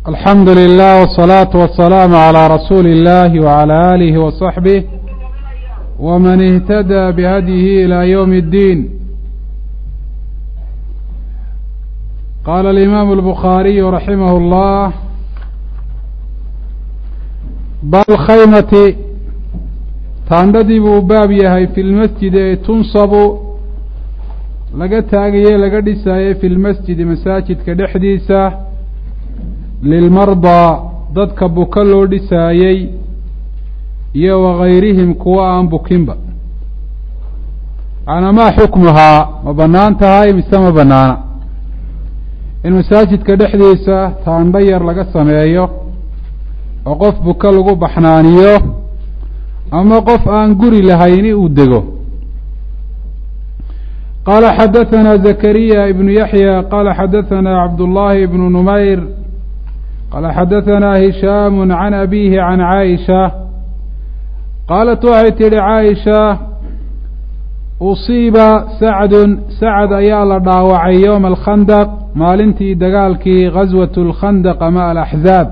alxamdu lilah wالsalaaةu wasalaamu عalى rasuuli اllahi wعalى alihi waصaxbih wman اhtadى bhadyihi ilى ywm اddiin qaala alimaamu اlbukhaariyu raximah اllah balkhaymati taandhadii buu baab yahay fi lmasjidi ee tunsabu laga taagaye laga dhisaayey fi lmasjidi masaajidka dhexdiisa lilmardaa dadka buka loo dhisaayey iyo wagayrihim kuwa aan bukinba macnaa maa xukmuhaa ma bannaan tahay mise ma bannaana in masaajidka dhexdiisa taandho yar laga sameeyo oo qof buka lagu baxnaaniyo ama qof aan guri lahayni uu dego qaala xadaثana zakariya ibnu yaxya qaala xadaثana cabdullaahi ibnu numayr qaala xadaثana hishaamu can abihi can caaisha qaalat waxay tidhi caaisha usiiba sacdun sacad ayaa la dhaawacay yowma alkhandaq maalintii dagaalkii gaswat اlkhandaq ama alaxzaab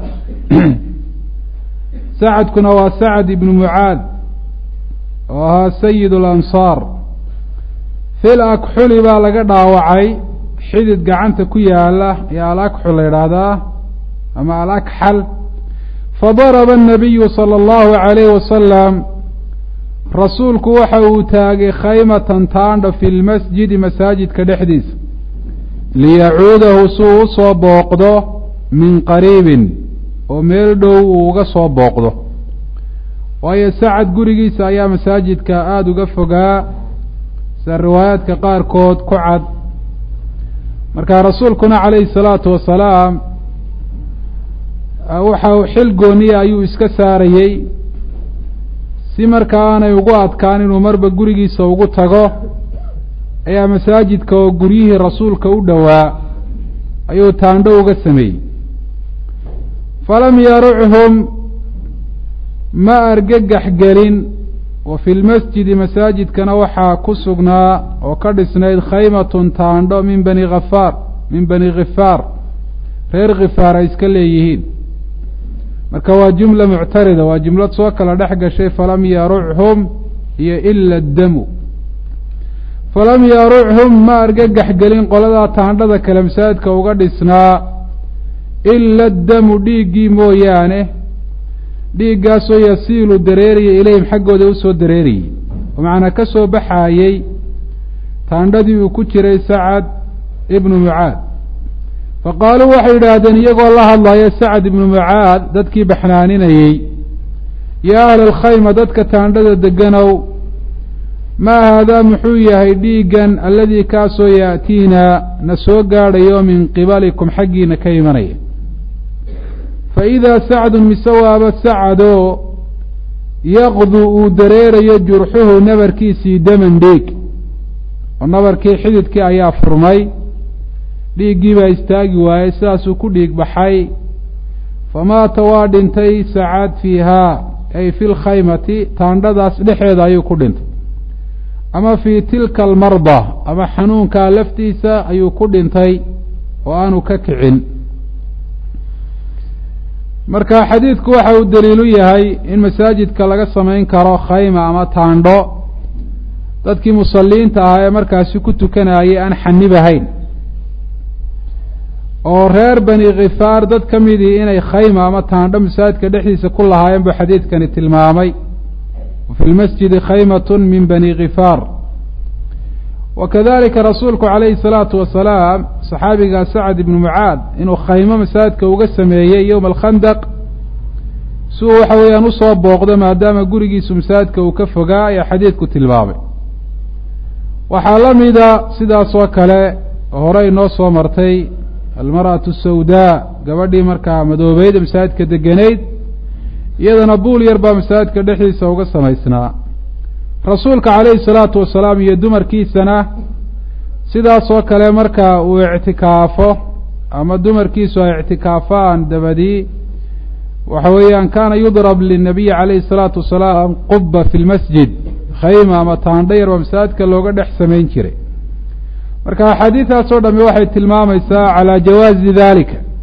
sacadkuna waa sacad ibnu mucaad oo ahaa sayid اlansaar fil akxuli baa laga dhaawacay xidid gacanta ku yaala ayaa alakxul la yidhaahdaa ama alakxal fadaraba الnabiyu salى اllahu عalayh wasalam rasuulku waxa uu taagay khaymatan taandha fi lmasjidi masaajidka dhexdiisa liyacuudahu suu u soo booqdo min qariibin oo meel dhow uu uga soo booqdo waayo sacad gurigiisa ayaa masaajidka aada uga fogaa sida riwaayaadka qaarkood ku cad marka rasuulkuna calayhi salaatu wasalaam waxa xil gooniya ayuu iska saarayey si markaa aanay ugu adkaan inuu marba gurigiisa ugu tago ayaa masaajidka oo guryihii rasuulka u dhowaa ayuu taandho uga sameeyey falam yaruchum ma argagax gelin wa fi lmasjidi masaajidkana waxaa ku sugnaa oo ka dhisnayd khaymatun taandho min bani hafaar min bani khifaar reer khifaar ay iska leeyihiin marka waa jumla muctarida waa jumlad soo kala dhex gashay falam yaruchum iyo ila damu falam yaruchum ma argagax gelin qoladaa taandhada kale masaajidka uga dhisnaa ila damu dhiiggii mooyaane dhiiggaasoo yasiilu dareerayay ilayhim xaggooda usoo dareerayey oo macnaa ka soo baxaayey taandhadii uu ku jiray sacad ibnu mucaad fa qaaluu waxay yidhaahdeen iyagoo la hadlaya sacad ibnu mucaad dadkii baxnaaninayey yaa ahla alkhayma dadka taandhada deganow maa haadaa muxuu yahay dhiiggan alladii kaasoo yaatiinaa na soo gaadhayo min qibalikum xaggiina ka imanaya fa idaa sacdun mise waaba sacadoo yaqdu uu dareerayo jurxuhu nabarkiisii daman dhiig oo nabarkii xididkii ayaa furmay dhiiggii baa istaagi waayey sidaasuu ku dhiig baxay famaata waa dhintay sacad fiihaa ay fi lkhaymati taandhadaas dhexeeda ayuu ku dhintay ama fii tilka almarda ama xanuunkaa laftiisa ayuu ku dhintay oo aanu ka kicin marka xadiidku waxa uu daliilu yahay in masaajidka laga samayn karo khayma ama taandho dadkii musaliinta ahaa ee markaasi ku tukanayay aan xanibahayn oo reer bani khifaar dad ka midii inay khayma ama taandho masaajidka dhexdiisa ku lahaayeen buu xadiidkani tilmaamay wafi lmasjidi khaymatun min bani khifaar wa kadalika rasuulku calayhi salaatu wasalaam saxaabigaa sacad ibnu mucaad inuu khaymo masaajidka uga sameeyey yowma alkhandaq si uu waxa weeyaan usoo booqdo maadaama gurigiisu masaajidka uu ka fogaa ayaa xadiidku tilmaamay waxaa la mida sidaas oo kale horey noo soo martay almar'atu sawdaa gabadhii markaa madoobeyd masaajidka degenayd iyadana buul yar baa masaajidka dhexdiisa uga samaysnaa rasuulka calayhi salaatu wasalaam iyo dumarkiisana sidaasoo kale marka uu ictikaafo ama dumarkiisu ay ictikaafaan dabadii waxa weeyaan kaana yudrab linabiyi calayhi salaatu wasalaam quba fi lmasjid khayma ama taandho yar baa masaajidka looga dhex samayn jiray marka axaadiidaas oo dhami waxay tilmaamaysaa calaa jawaazi dalika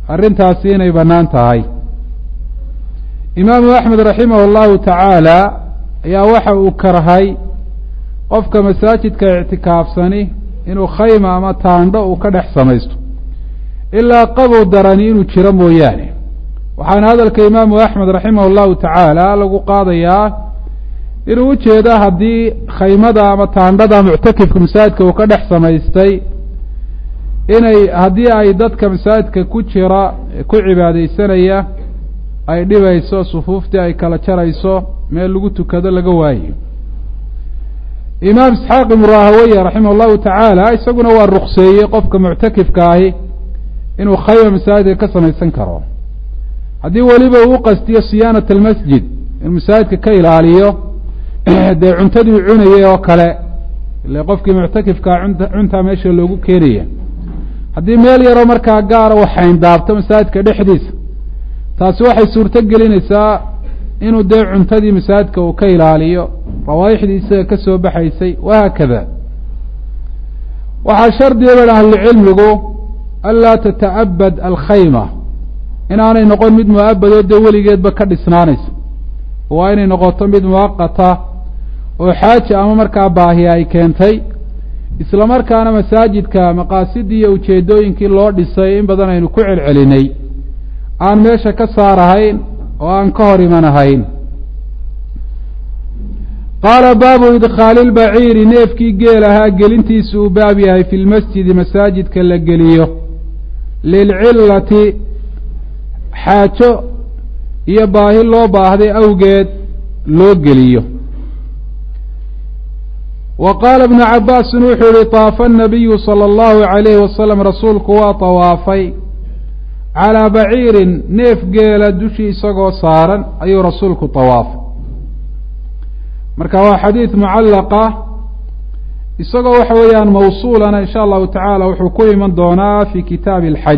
arrintaasi inay bannaan tahay imaamu axmed raximah allahu tacaala ayaa waxa uu karhay qofka masaajidka ictikaafsani inuu khayma ama taandho uu ka dhex samaysto ilaa qabow darani inuu jiro mooyaane waxaana hadalka imaamu axmed raximah allahu tacaala lagu qaadayaa inuu ujeedo haddii khaymada ama taandhada muctakifka masaajidka uu ka dhex samaystay inay haddii ay dadka masaajidka ku jira ku cibaadeysanaya ay dhibayso sufuuftii ay kala jarayso meel lagu tukado laga waayo imaam isxaaq ibnu rahaweye raximah allahu tacaala isaguna waa rukseeyey qofka muctakifka ahi inuu khayma masaajidka ka samaysan karo haddii weliba uu qastiyo siyaanat almasjid inuu masaajidka ka ilaaliyo dee cuntadii cunayay oo kale ile qofkii muctakifkaa cunta cuntaa meesha loogu keenaya haddii meel yaroo markaa gaara u xayndaabto masaajidka dhexdiisa taasi waxay suurto gelinaysaa inuu dee cuntadii masaajidka uu ka ilaaliyo rawaaixdii isaga ka soo baxaysay wahaakada waxaa shardiga ba ahlucilmigu anlaa tata'abad alkhayma inaanay noqon mid mu-abadoo dee weligeedba ka dhisnaanaysa waa inay noqoto mid muwaqata oo xaaja ama markaa baahi ay keentay isla markaana masaajidka maqaasidii iyo ujeedooyinkii loo dhisay in badan aynu ku celcelinay aan meesha ka saarahayn oo aan ka hor imanahayn qaala baabu idkhaali lbaciiri neefkii geel ahaa gelintiisa uu baab yahay fi lmasjidi masaajidka la geliyo lilcillati xaajo iyo baahi loo baahday awgeed loo geliyo wa qaala ibnu cabaasin wuxuu yihi taafa anabiyu sala allahu calayhi wasalam rasuulku waa tawaafay calaa baciirin neef geela dushii isagoo saaran ayuu rasuulku tawaafay marka waa xadiid mucallaqa isagoo waxa weeyaan mawsuulana insha allahu tacaala wuxuu ku iman doonaa fi kitaabi alxaj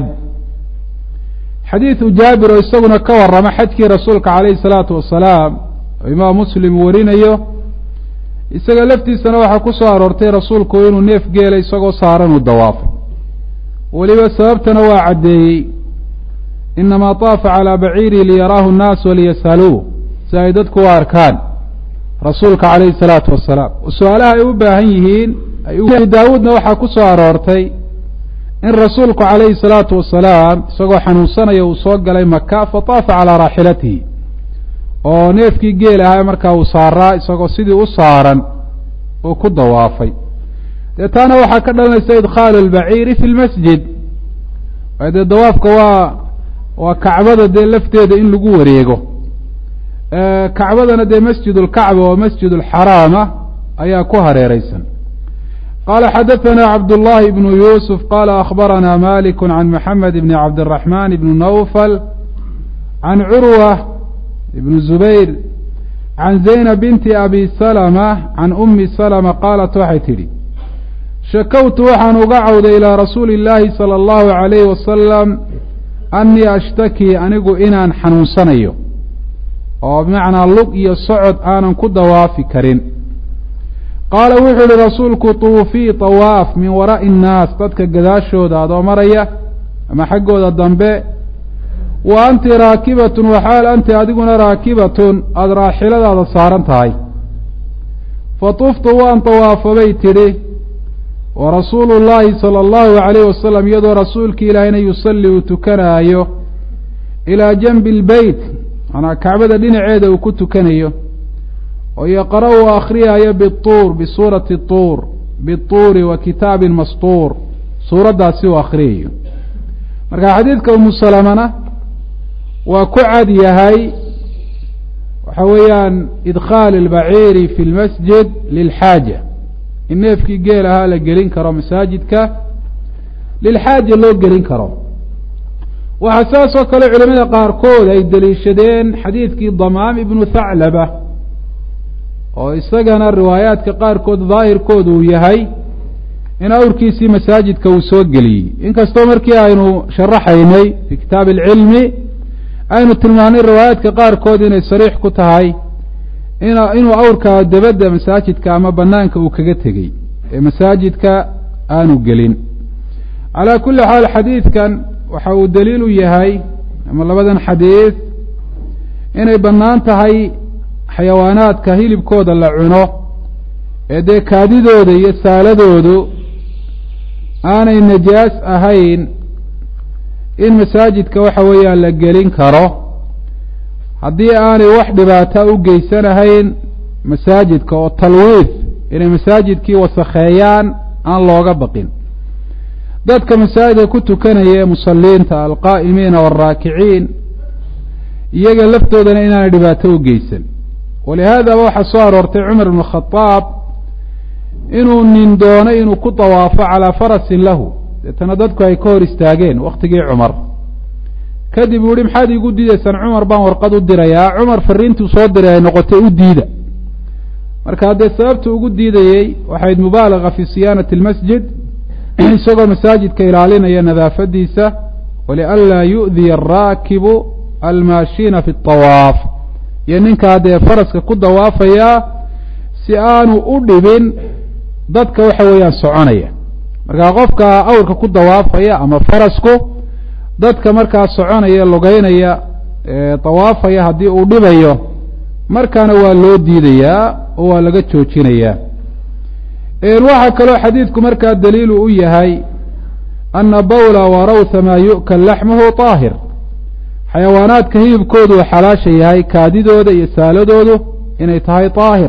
xadiidu jaabir oo isaguna ka warrama xajkii rasuulka calayhi salaatu wasalaam oo imaam muslim warinayo isaga laftiisana waxaa ku soo aroortay rasuulku inuu neef geela isagoo saaran uu dawaafay weliba sababtana waa caddeeyey inamaa taafa calaa baciirihi liyaraahu nnaas waliyas'aluuh si ay dadku u arkaan rasuulka calayhi salaatu wasalaam su-aalaha ay u baahan yihiin daawuudna waxaa ku soo aroortay in rasuulku calayhi salaatu wasalaam isagoo xanuunsanaya uu soo galay maka fataafa calaa raaxilatihi oo neefkii geel ahaa markaa uu saaraa isagoo sidii u saaran uu ku dawaafay dee taana waxaa ka dhalanaysa idkhaalu albaciiri fi lmasjid dee dawaafka waa waa kacbada dee lafteeda in lagu wareego kacbadana dee masjid اlkacba oo masjid اlxaraama ayaa ku hareereysan qala xadaثna cabdالlahi bnu yusuf qala akhbarana malik can maxamed bn cabdالرaحman bn nawfal can curwa bn zubayr can zaynab binti abi salma can umi salma qaalat waxay tidhi shakowtu waxaan uga cawday ilaa rasuuli اllahi salى اllahu عalayh wasalam anii ashtaki anigu inaan xanuunsanayo oo bimacnaa lug iyo socod aanan ku dawaafi karin qaala wuxuu yihi rasuulku tuufii tawaaf min waraa'i innaas dadka gadaashooda adoo maraya ama xaggooda dambe wa anti raakibatun waxaal anti adiguna raakibatun aada raaxiladaada saaran tahay fa tuftu waan tawaafabay tidhi wa rasuulu llaahi sala allahu calayh wasalam iyadoo rasuulki ilaahayna yusalli uu tukanaayo ilaa janbi lbeyt manaa kacbada dhinaceeda uu ku tukanayo oo yaqra uu akhriyaayo bituur bisuurati tuur bituuri wa kitaabin mastuur suuraddaasi uu akhriyayo marka xadiidka umu salamana waa ku cad yahay waxa weeyaan idkhaal albaciiri fi lmasjid lilxaaja in neefkii geel ahaa la gelin karo masaajidka lilxaaja loo gelin karo waxaa saas oo kale culimada qaarkood ay deliishadeen xadiidkii damaam ibnu thaclaba oo isagana riwaayaadka qaarkood daahirkooda uu yahay in awrkiisii masaajidka uu soo geliyey inkastoo markii aynu sharaxaynay fi kitaabi alcilmi aynu tilmaanay riwaayaadka qaarkood inay sariix ku tahay in inuu awrkaa dabadda masaajidka ama banaanka uu kaga tegey ee masaajidka aanu gelin calaa kulli xaal xadiidkan waxa uu daliil u yahay ama labadan xadiid inay bannaan tahay xayawaanaadka hilibkooda la cuno ee dee kaadidooda iyo saaladoodu aanay najaas ahayn in masaajidka waxa weeyaan la gelin karo haddii aanay wax dhibaata u geysanahayn masaajidka oo talwiid inay masaajidkii wasakheeyaan aan looga baqin dadka masaajidka ku tukanaya ee musaliinta alqaa'imiina waalraakiciin iyaga laftoodana inaanay dhibaato u geysan walihaadaba waxaa soo aroortay cumar ibnu khadaab inuu nin doonay inuu ku dawaafo calaa farasin lahu deetana dadku ay ka hor istaageen waktigii cumar kadib uu yihi maxaad iigu diidaysaan cumar baan warqad u dirayaa cumar fariintuu soo diray ay noqotay u diida marka haddee sababta ugu diidayey waxayd mubaalaga fi siyaanati almasjid isagoo masaajidka ilaalinaya nadaafadiisa walianlaa yu'diya araakibu almaashiina fi اطawaaf iyo ninkaa dee faraska ku dawaafayaa si aanu u dhibin dadka waxa weeyaan soconaya markaa qofka awrka ku dawaafaya ama farasku dadka markaa soconaya lugeynaya dawaafaya haddii uu dhibayo markaana waa loo diidayaa oo waa laga joojinayaa waxaa kaloo xadiidku markaa daliilu u yahay ana bawla warawha maa yu'kal laxmuhu طaahir xayawaanaadka hilibkoodu uu xalaasha yahay kaadidooda iyo saaladoodu inay tahay طaahir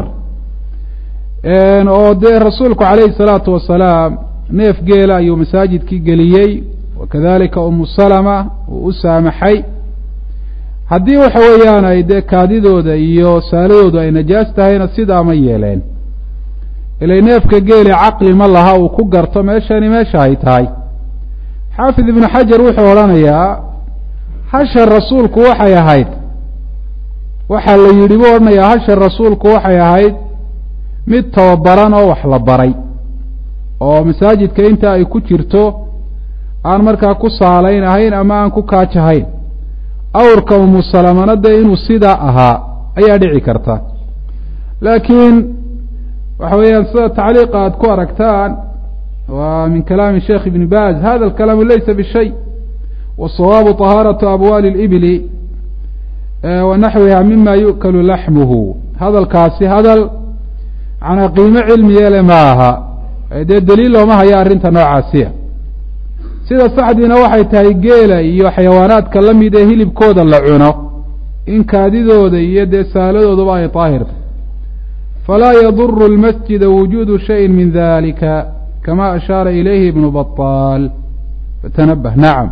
oo dee rasuulku calayhi الsalaatu wasalaam neef geela ayuu masaajidkii geliyey wakadalika umu salama uu u saamaxay haddii waxa weeyaan ay dee kaadidooda iyo saaladoodu ay najaas tahayna sidaa ma yeeleen ilay neefka geeli caqli ma laha uu ku garto meeshani meesha ay tahay xaafid ibnu xajar wuxuu odhanayaa hasha rasuulku waxay ahayd waxaa la yidhi buu odhanayaa hasha rasuulku waxay ahayd mid tababaran oo wax la baray oo masaajidka inta ay ku jirto aan markaa ku saalayn ahayn ama aan ku kaajahayn awrka umu salamana dee inuu sidaa ahaa ayaa dhici karta laakiin waxa weeyaan sida tacliiqa aad ku aragtaan waa min kalaami sheekh ibni baz hada alkalaamu laysa bishay wasawaabu طahaaraةu abwaali اlibli wa naxwiha mima yu'kalu laxmuhu hadalkaasi hadal manaa qiimo cilmiyeele ma aha dee daliil looma hayo arrinta noocaasiya sida saxdiina waxay tahay geela iyo xayawaanaadka la mid ee hilibkooda la cuno in kaadidooda iyo dee saaladooduba ay daahirta falaa yaduru اlmasjida wujuudu shayin min dalika kama ashaara ilayhi ibnu baطaal fatanabah nacam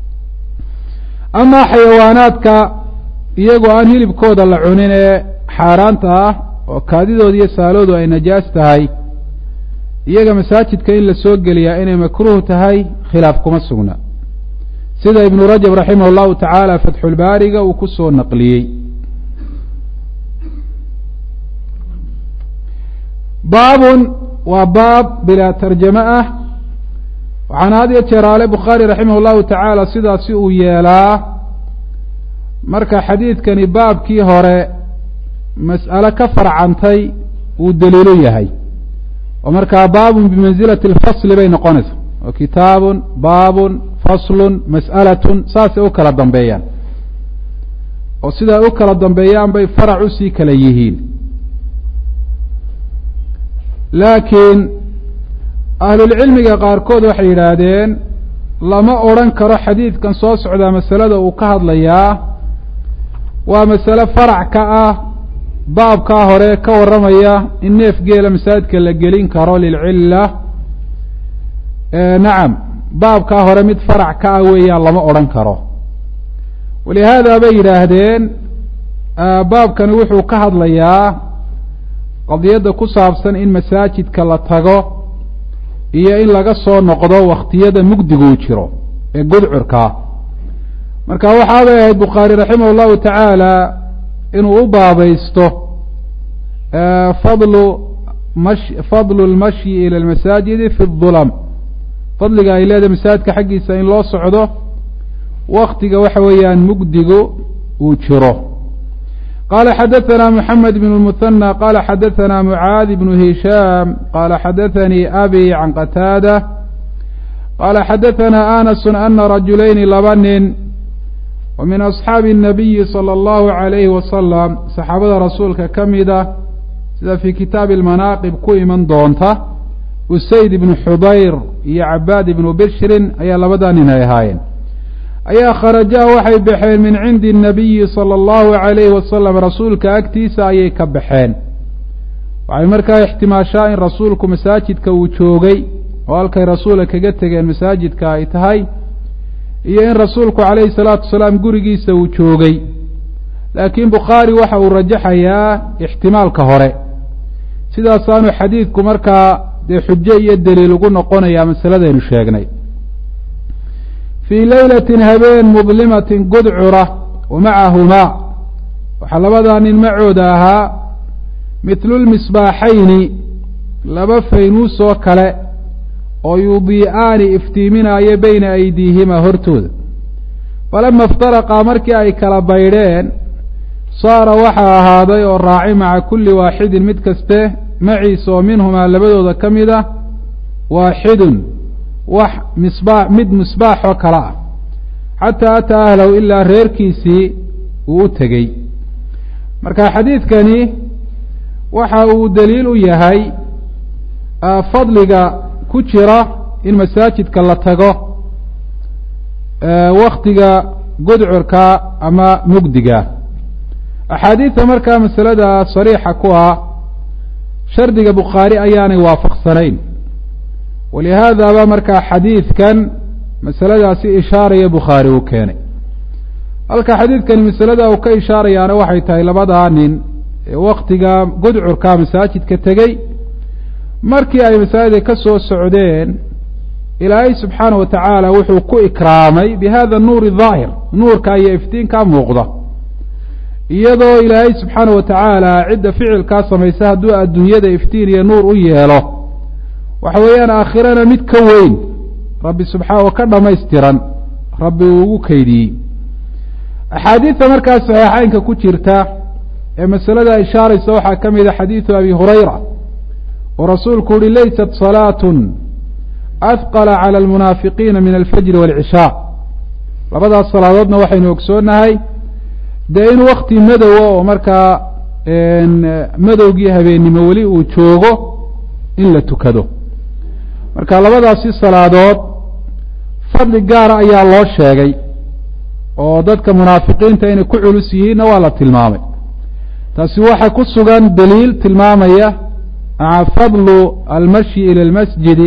amaa xayawaanaadka iyagoo aan hilibkooda la cunin ee xaaraanta ah oo kaadidooda iyo saaloodu ay najaas tahay iyaga masaajidka in la soo geliyaa inay makruuh tahay khilaaf kuma sugna sida ibnu rajab raximah اllahu tacaala fatxulbaariga uu ku soo naqliyey baabun waa baab bilaa tarjamo ah waxaana had iyo jeeraale bukhaari raximah اllahu tacaala sidaasi uu yeelaa marka xadiidkani baabkii hore mas'alo ka farcantay uu daliilo yahay oo markaa baabun bimansilati alfasli bay noqonaysaa oo kitaabun baabun faslun mas'alatun saasay u kala dambeeyaan oo sidaa u kala dambeeyaan bay farac usii kala yihiin laakiin ahlulcilmiga qaarkood waxay yidhaahdeen lama odrhan karo xadiidkan soo socdaa masalada uu ka hadlayaa waa masale farac ka ah baabkaa hore ka warramaya in neef geela masaajidka la gelin karo lilcilla nacam baabkaa hore mid farac ka ah weeyaan lama odhan karo walihaada bay yidhaahdeen baabkani wuxuu ka hadlayaa qadiyadda ku saabsan in masaajidka la tago iyo in laga soo noqdo wakhtiyada mugdiguu jiro ee gudcurkaa marka waxaabay ahayd bukhaari raximah اllahu tacaala inuu u baabaysto fadlu mash fadlu اlmashyi ilى اlmasaajidi fi الظulm fadliga ay leedahay masaajidka xaggiisa in loo socdo waktiga waxa weeyaan mugdigu uu jiro qala xadaثna mحamed بن الmثنى qala xadaثna mعاad بن هisham qala xadaثnii abi can qataadة qaala xadaثana anasu ana rajulayni laba nin wa min asxaabi الnabiyi salى اllahu عalayhi wasalam saxaabada rasuulka ka mida sida fii kitaabi اlmanaaqib ku iman doonta usayd ibnu xudayr iyo cabaad ibnu bishrin ayaa labadaa nin ay ahaayeen ayaa kharajaa waxay baxeen min cindi الnabiyi salى اllahu عalayhi wasalam rasuulka agtiisa ayay ka baxeen waxay markaa ixtimaashaa in rasuulku masaajidka uu joogay oo halkay rasuula kaga tegeen masaajidka ay tahay iyo in rasuulku calayhi salaatu wasalaam gurigiisa uu joogay laakiin bukhaari waxa uu rajaxayaa ixtimaalka hore sidaasaanu xadiidku markaa dee xujo iyo daliil ugu noqonayaa masaladaynu sheegnay fii leylatin habeen mudlimatin gudcura wa macahumaa waxaa labadaa nin macooda ahaa mithlu lmisbaaxayni laba faynuus oo kale oo yudii'aani iftiiminaayo beyna aydiihima hortooda falama iftaraqaa markii ay kala baydheen saara waxaa ahaaday oo raaci maca kulli waaxidin mid kaste maciisa oo minhumaa labadooda ka mid ah waaxidun wax misbaax mid misbaax oo kale ah xataa ataa ahlahu ilaa reerkiisii uu u tegey marka xadiidkani waxa uu daliil u yahay fadliga ku jira in masaajidka la tago waktiga gudcurka ama mugdiga axaadiidta markaa masalada sariixa ku ah shardiga bukhaari ayaanay waafaqsanayn walihaadaba markaa xadiidkan masaladaasi ishaaraya bukhaari uu keenay halka xadiidkani masalada uu ka ishaarayaana waxay tahay labadaa nin ee waktiga gudcurka masaajidka tegey markii ay masaajidka ka soo socdeen ilaahay subxaana wa tacaala wuxuu ku ikraamay bi hada nuuri daahir nuurka iyo iftiinkaa muuqda iyadoo ilaahay subxaana wa tacaala cidda ficilkaa samaysa hadduu adduunyada iftiin iyo nuur u yeelo waxa weeyaan aakhirana mid ka weyn rabbi subxaa oo ka dhammaystiran rabbi uu ugu keydiyey axaadiidta markaa saxiixeynka ku jirta ee masalada ishaaraysa waxaa ka mid a xadiidu abi hurayra oo rasuulku uhi laysat salaatun ahqala cala almunaafiqiina min alfajri waalcishaa labadaas salaadoodna waxaynu ogsoonnahay dee in wakti madowa oo markaa madowgii habeennimo weli uu joogo in la tukado marka labadaasi salaadood fadli gaara ayaa loo sheegay oo dadka munaafiqiinta inay ku culus yihiinna waa la tilmaamay taasi waxaa ku sugan daliil tilmaamaya maca fadlu almashyi ila almasjidi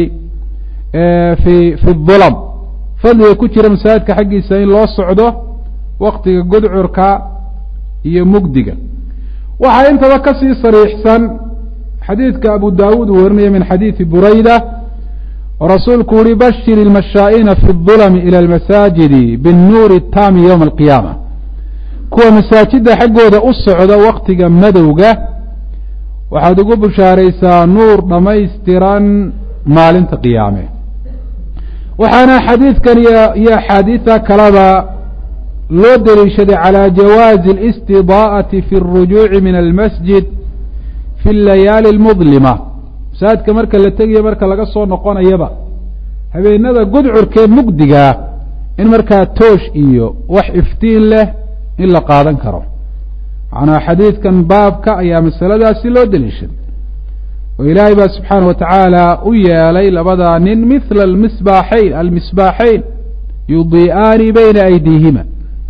fi fi dulam fadliga ku jira masaajidka xaggiisa in loo socdo waktiga gudcurka iyo mugdiga waxaa intaba kasii sariixsan xadiidka abu daawuud uu warinaya min xadiidi burayda oo rasuulku uhi bashir ilmashaa'ina fi اdulami ila almasaajidi biاnnuuri اtaami ywma alqiyaama kuwa masaajidda xaggooda u socda waktiga madowga waxaad ugu bushaaraysaa nuur dhammaystiran maalinta qiyaame waxaana xadiidkan iyo axaadiida kaleba loo deliishaday calى jawaazi اlistidaa'ati fi اrujuuci min almasjid fi اlayaali اlmudlima masaajidka marka la tegayo marka laga soo noqonayaba habeenada gudcurkee mugdigaa in markaa toosh iyo wax iftiin leh in la qaadan karo macnaa xadiidkan baabka ayaa masaladaasi loo deliishaday oo ilaahay baa subxaana wa tacaala u yeelay labadaa nin mithla almisbaaxayn almisbaaxayn yudii'aani bayna aydiihima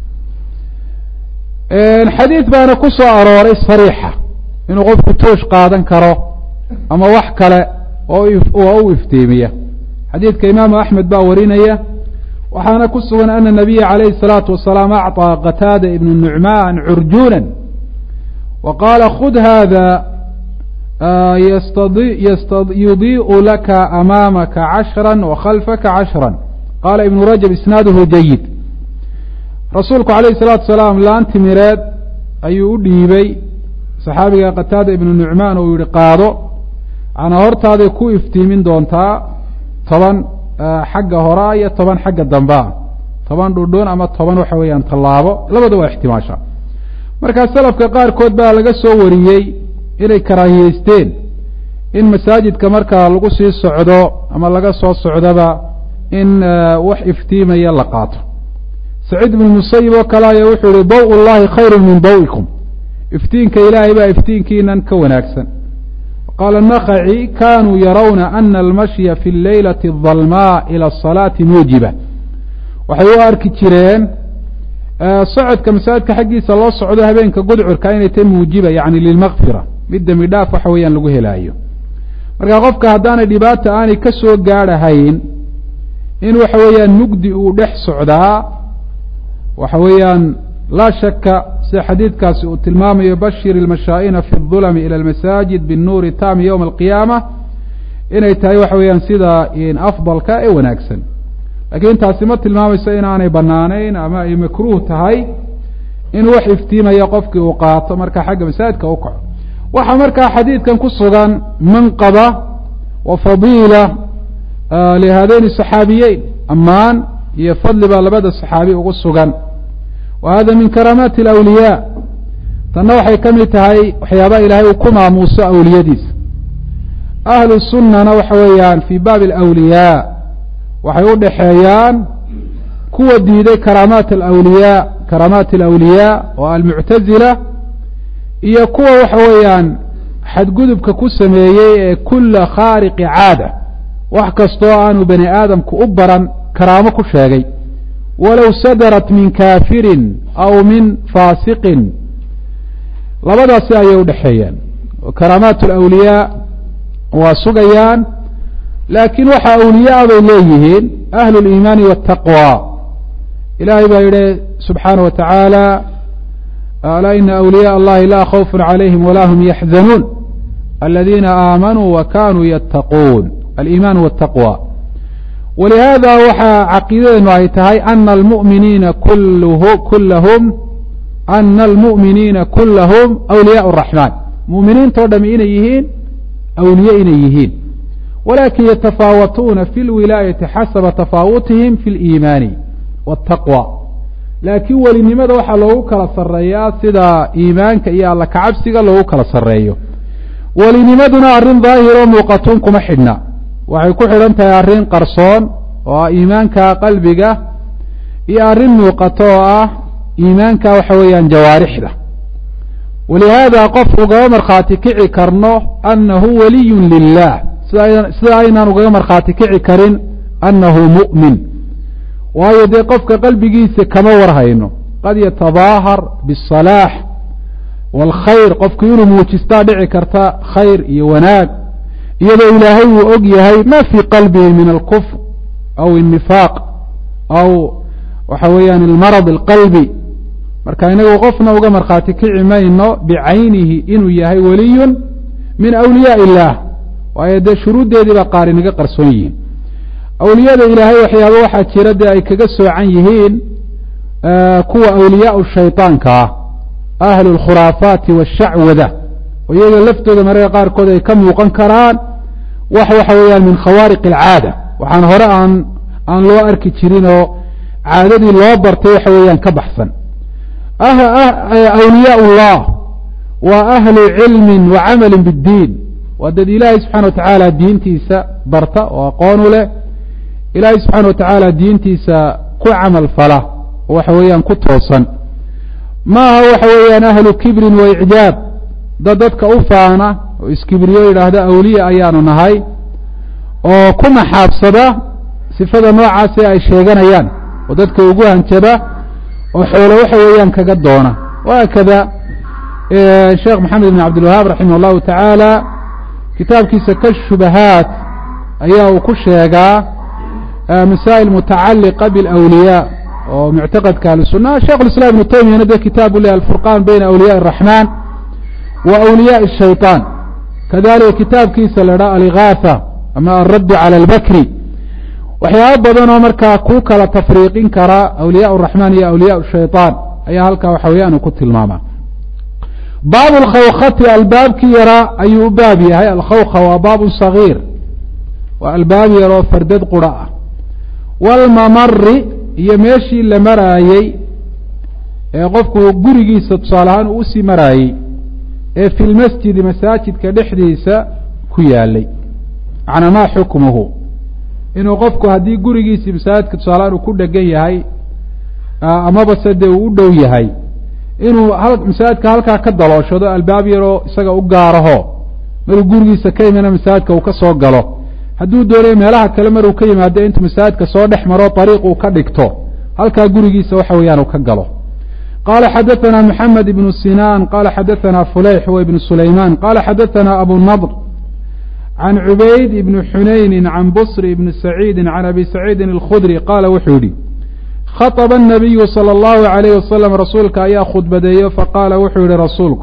xadiid baana ku soo arooray sariixa inuu qofku toosh qaadan karo ama wax kale oo u iftiimiya xadiidka imaamu axmed baa warinaya waxaana ku sugan ana nabiya calayhi الsalaatu wasalaam acطىa qataada ibnu nucmaan curjuuna wa qaala khud hada yudiiءu laka amaamaka cashra wakhalfaka cashra qaala ibnu rajab isnaaduhu jayid rasuulku alayh الsalaatu wasalaam laan timireed ayuu u dhiibay saxaabiga qataada ibnu nucmaan uu yihi qaado manaa hortaaday ku iftiimin doontaa toban xagga horaa iyo toban xagga dambea toban dhudhun ama toban waxa weeyaan tallaabo labada waa ixtimaasha markaa salafka qaarkood baa laga soo wariyey inay karaahiyeysteen in masaajidka markaa lagu sii socdo ama laga soo socdoba in wax iftiimaya la qaato saciid ibnu musayib oo kale ayaa wuxuu yihi daw llahi khayru min dawikum iftiinka ilaahay baa iftiinkiinan ka wanaagsan qaala nakaci kanuu yarawna ana almashya fi leylati adalmaa ila asalaati muujiba waxay u arki jireen socodka masaajidka xaggiisa loo socdo habeenka gudcurka inay tahy muujiba yani lilmakfira mid dembi dhaaf waxa weeyaan lagu helaayo marka qofka haddaanay dhibaata aanay ka soo gaadhahayn in waxa weeyaan mugdi uu dhex socdaa waxa weeyaan laa shaka sida xadiidkaasi uu tilmaamayo bashir ilmashaa'ina fi اdulami ila almasaajid binuuri tami ywma alqiyaama inay tahay waxa weeyaan sida afdalka ee wanaagsan lakiin taasi ma tilmaamayso inaanay banaanayn ama ay makruuh tahay in wax iftiimaya qofkii uu qaato marka xagga masaajidka u kaco waxaa markaa xadiidkan ku sugan manqaba wa fadiila lihadayni saxaabiyeyn ammaan iyo fadli baa labada saxaabi ugu sugan wa hada min karaamaati alawliyaa tanna waxay ka mid tahay waxyaabaha ilaahay uu ku maamuuso awliyadiisa ahlu sunnana waxa weeyaan fii baabi alawliyaa waxay u dhexeeyaan kuwa diiday karaamaat alawliyaa karaamaat alawliyaa oo almuctazila iyo kuwa waxa weeyaan xadgudubka ku sameeyey ee kula khaariqi caada wax kastoo aanu bani aadamku u baran karaamo ku sheegay walow sadarat min kaafirin aw min faasiqin labadaasi ayay udhexeeyaan karaamaat alawliyaa waa sugayaan laakiin waxa awliyaa bay leeyihiin ahlu liimaani waataqwa ilahay baa yihi subxaana wa tacaala alaa ina awliyaء allahi laa khawfun calayhim wala hum yaxzanuun aladiina aamanuu wa kanuu yattaquun aliimaan wاtaqwa walihada waxaa caqiidadeenu ay tahay ana almuminiina kulahum ana almu'miniina kulahum awliyaء الraxmaan mu'miniintao dhami inay yihiin awliye inay yihiin walakin yatafaawatuuna fi lwilaayati xasaba tafaawutihim fi اliimaani wاtaqwa laakiin welinimada waxaa loogu kala sareeyaa sida iimaanka iyo alla kacabsiga loogu kala sareeyo welinimaduna arrin daahiroo muuqatuun kuma xidhna waxay ku xidhan tahay arrin qarsoon oo ah iimaanka qalbiga iyo arrin muuqato oo ah iimaanka waxa weeyaan jawaarixda walihaada qof ugama markhaati kici karno annahu waliyun lilah sida aynaan ugaga markhaati kici karin annahu mu'min waayo dee qofka qalbigiisa kama warhayno qad yatabaahar biالsalaax wاlkhayr qofku inuu muujistaa dhici karta khayr iyo wanaag iyadoo ilaahay uu og yahay ma fii qalbihi min alkufr aw الnifaaq aw waxa weeyaan almarad alqalbi marka inagu qofna uga markhaati kici mayno bicaynihi inuu yahay waliyun min awliyaa illah waayo dee shuruuddeedii baa qaar inaga qarsoon yihiin awliyada ilaahay waxyaaba waxaa jira dee ay kaga soocan yihiin kuwa awliyaau shayطaanka ah ahlu اlkhuraafaati wاshacwada oo iyaga laftooda mararka qaarkood ay ka muuqan karaan wax waxa weeyaan min khawaariq اlcaada waxaan hore aan aan loo arki jirin oo caadadii loo bartay waxa weeyaan ka baxsan awliyaa اllah waa ahlu cilmi wa camali bاddiin waa dad ilaahay subxana wa tacaala diintiisa barta oo aqoon u leh ilaahay subxaana wa tacaala diintiisa ku camal fala oo waxa weeyaan ku toosan ma aha waxa weeyaan ahlu kibrin wa icjaab dad dadka u faana oo iskibriyo yidhaahda awliya ayaanu nahay oo ku naxaabsada sifada noocaasi ay sheeganayaan oo dadka ugu hanjaba oo xoolo waxa weeyaan kaga doona wahaakada sheekh maxamed ibn cabdilwahaab raximah allahu tacaala kitaabkiisa ka shubahaat ayaa uu ku sheegaa masaa'il mutacaliqa biاlawliyaa oo muctaqadka ahlusunna sheikh اlislam ibnu taymiyana de kitaabu leh alfurqan bayna awliyaءi الraxman wa awliyaءi الshayطaan kadalika kitaabkiisa la dhaa aligaatha ama alraddu calى اlbakri waxyaaba badan oo markaa ku kala tafriiqin kara awliyaء الraxman iyo awliyaء الshayطaan ayaa halkaa waxa weeyaan uu ku tilmaama baab alkhawkati albaabkii yaraa ayuu u baab yahay alkhawka waa baab صagiir waa albaab yaroo fardad qura ah wاlmamari iyo meeshii la maraayey ee qofku gurigiisa tusaale ahaan uu usii maraayey ee fi lmasjidi masaajidka dhexdiisa ku yaalay macnaa maa xukmuhu inuu qofku haddii gurigiisii masaajidka tusaalaan uu ku dhegan yahay amaba se dee uu u dhow yahay inuu masaajidka halkaa ka dalooshado albaab yaroo isaga u gaaraho maruu gurigiisa ka yimina masaajidka uu ka soo galo hadduu doonayo meelaha kale maruu ka yimaado intuu masaajidka soo dhex maro ariiq uu ka dhigto halkaa gurigiisa waxa weeyaan uu ka galo qala xadaثna mحamed ibn sinan qala xadaثna fulayx w ibn sulayman qala xadaثna abu nadr can cubayd ibn xunayni can bsr ibn saciidi can abi saciidi اlkhudri qaala wuxuu yihi khaطba الnabiyu salى اllahu عalayh wasalam rasuulka ayaa khudbadeeyo faqaala wuxuu yihi rasuulku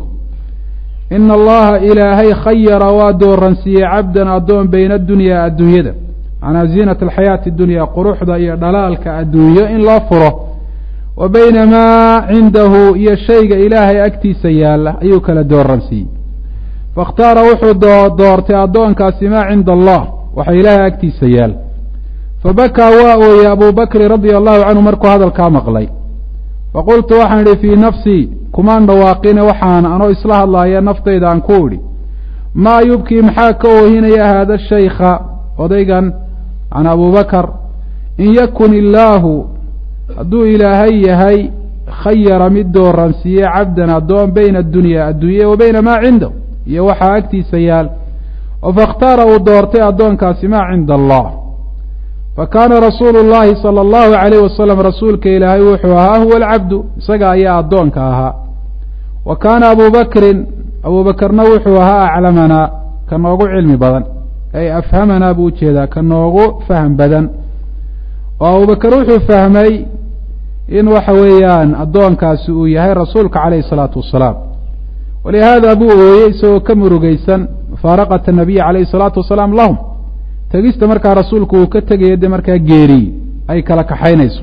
ina allaha ilaahay khayara waa dooransiiyey cabdan addoon bayna adunya adduunyada macnaa ziinat alxayaati dunya quruxda iyo dhalaalka adduunyo in loo furo wa bayna maa cindahu iyo shayga ilaahay agtiisa yaalla ayuu kala dooransiiyey faاkhtaara wuxuu doortay addoonkaasi maa cinda allah waxa ilaahay agtiisa yaal fabakaa waa ooyey abu bakrin radia allahu canhu markuu hadalkaa maqlay faqultu waxaan idhi fii nafsii kumaan dhawaaqine waxaan anoo isla hadlaaya naftayda aan ku idhi maa yubkii maxaa ka oohinaya haada shaykha odaygan can abubakar in yakun illaahu hadduu ilaahay yahay khayara mid dooransiiye cabdan addoon bayna addunya adduunya wa bayna maa cindahu iyo waxaa agtiisa yaal oo faاkhtaara uu doortay addoonkaasi maa cinda allah fakaana rasuulu llahi salى اllahu عalayh wasalam rasuulka ilaahay wuxuu ahaa huwa alcabdu isaga ayaa addoonka ahaa wa kaana abu bakrin abu bakrna wuxuu ahaa aclamanaa ka noogu cilmi badan ay afhamanaa buu ujeedaa ka noogu fahm badan oo abubakr wuxuu fahmay in waxa weeyaan addoonkaasi uu yahay rasuulka calayh الsalaatu wasalaam walihaada buu ooyey isagoo ka murugeysan mufaaraqata nabiyi calayhi الsalaatu wasalaam lahum tegista markaa rasuulku uu ka tegayo dee markaa geeriy ay kala kaxaynayso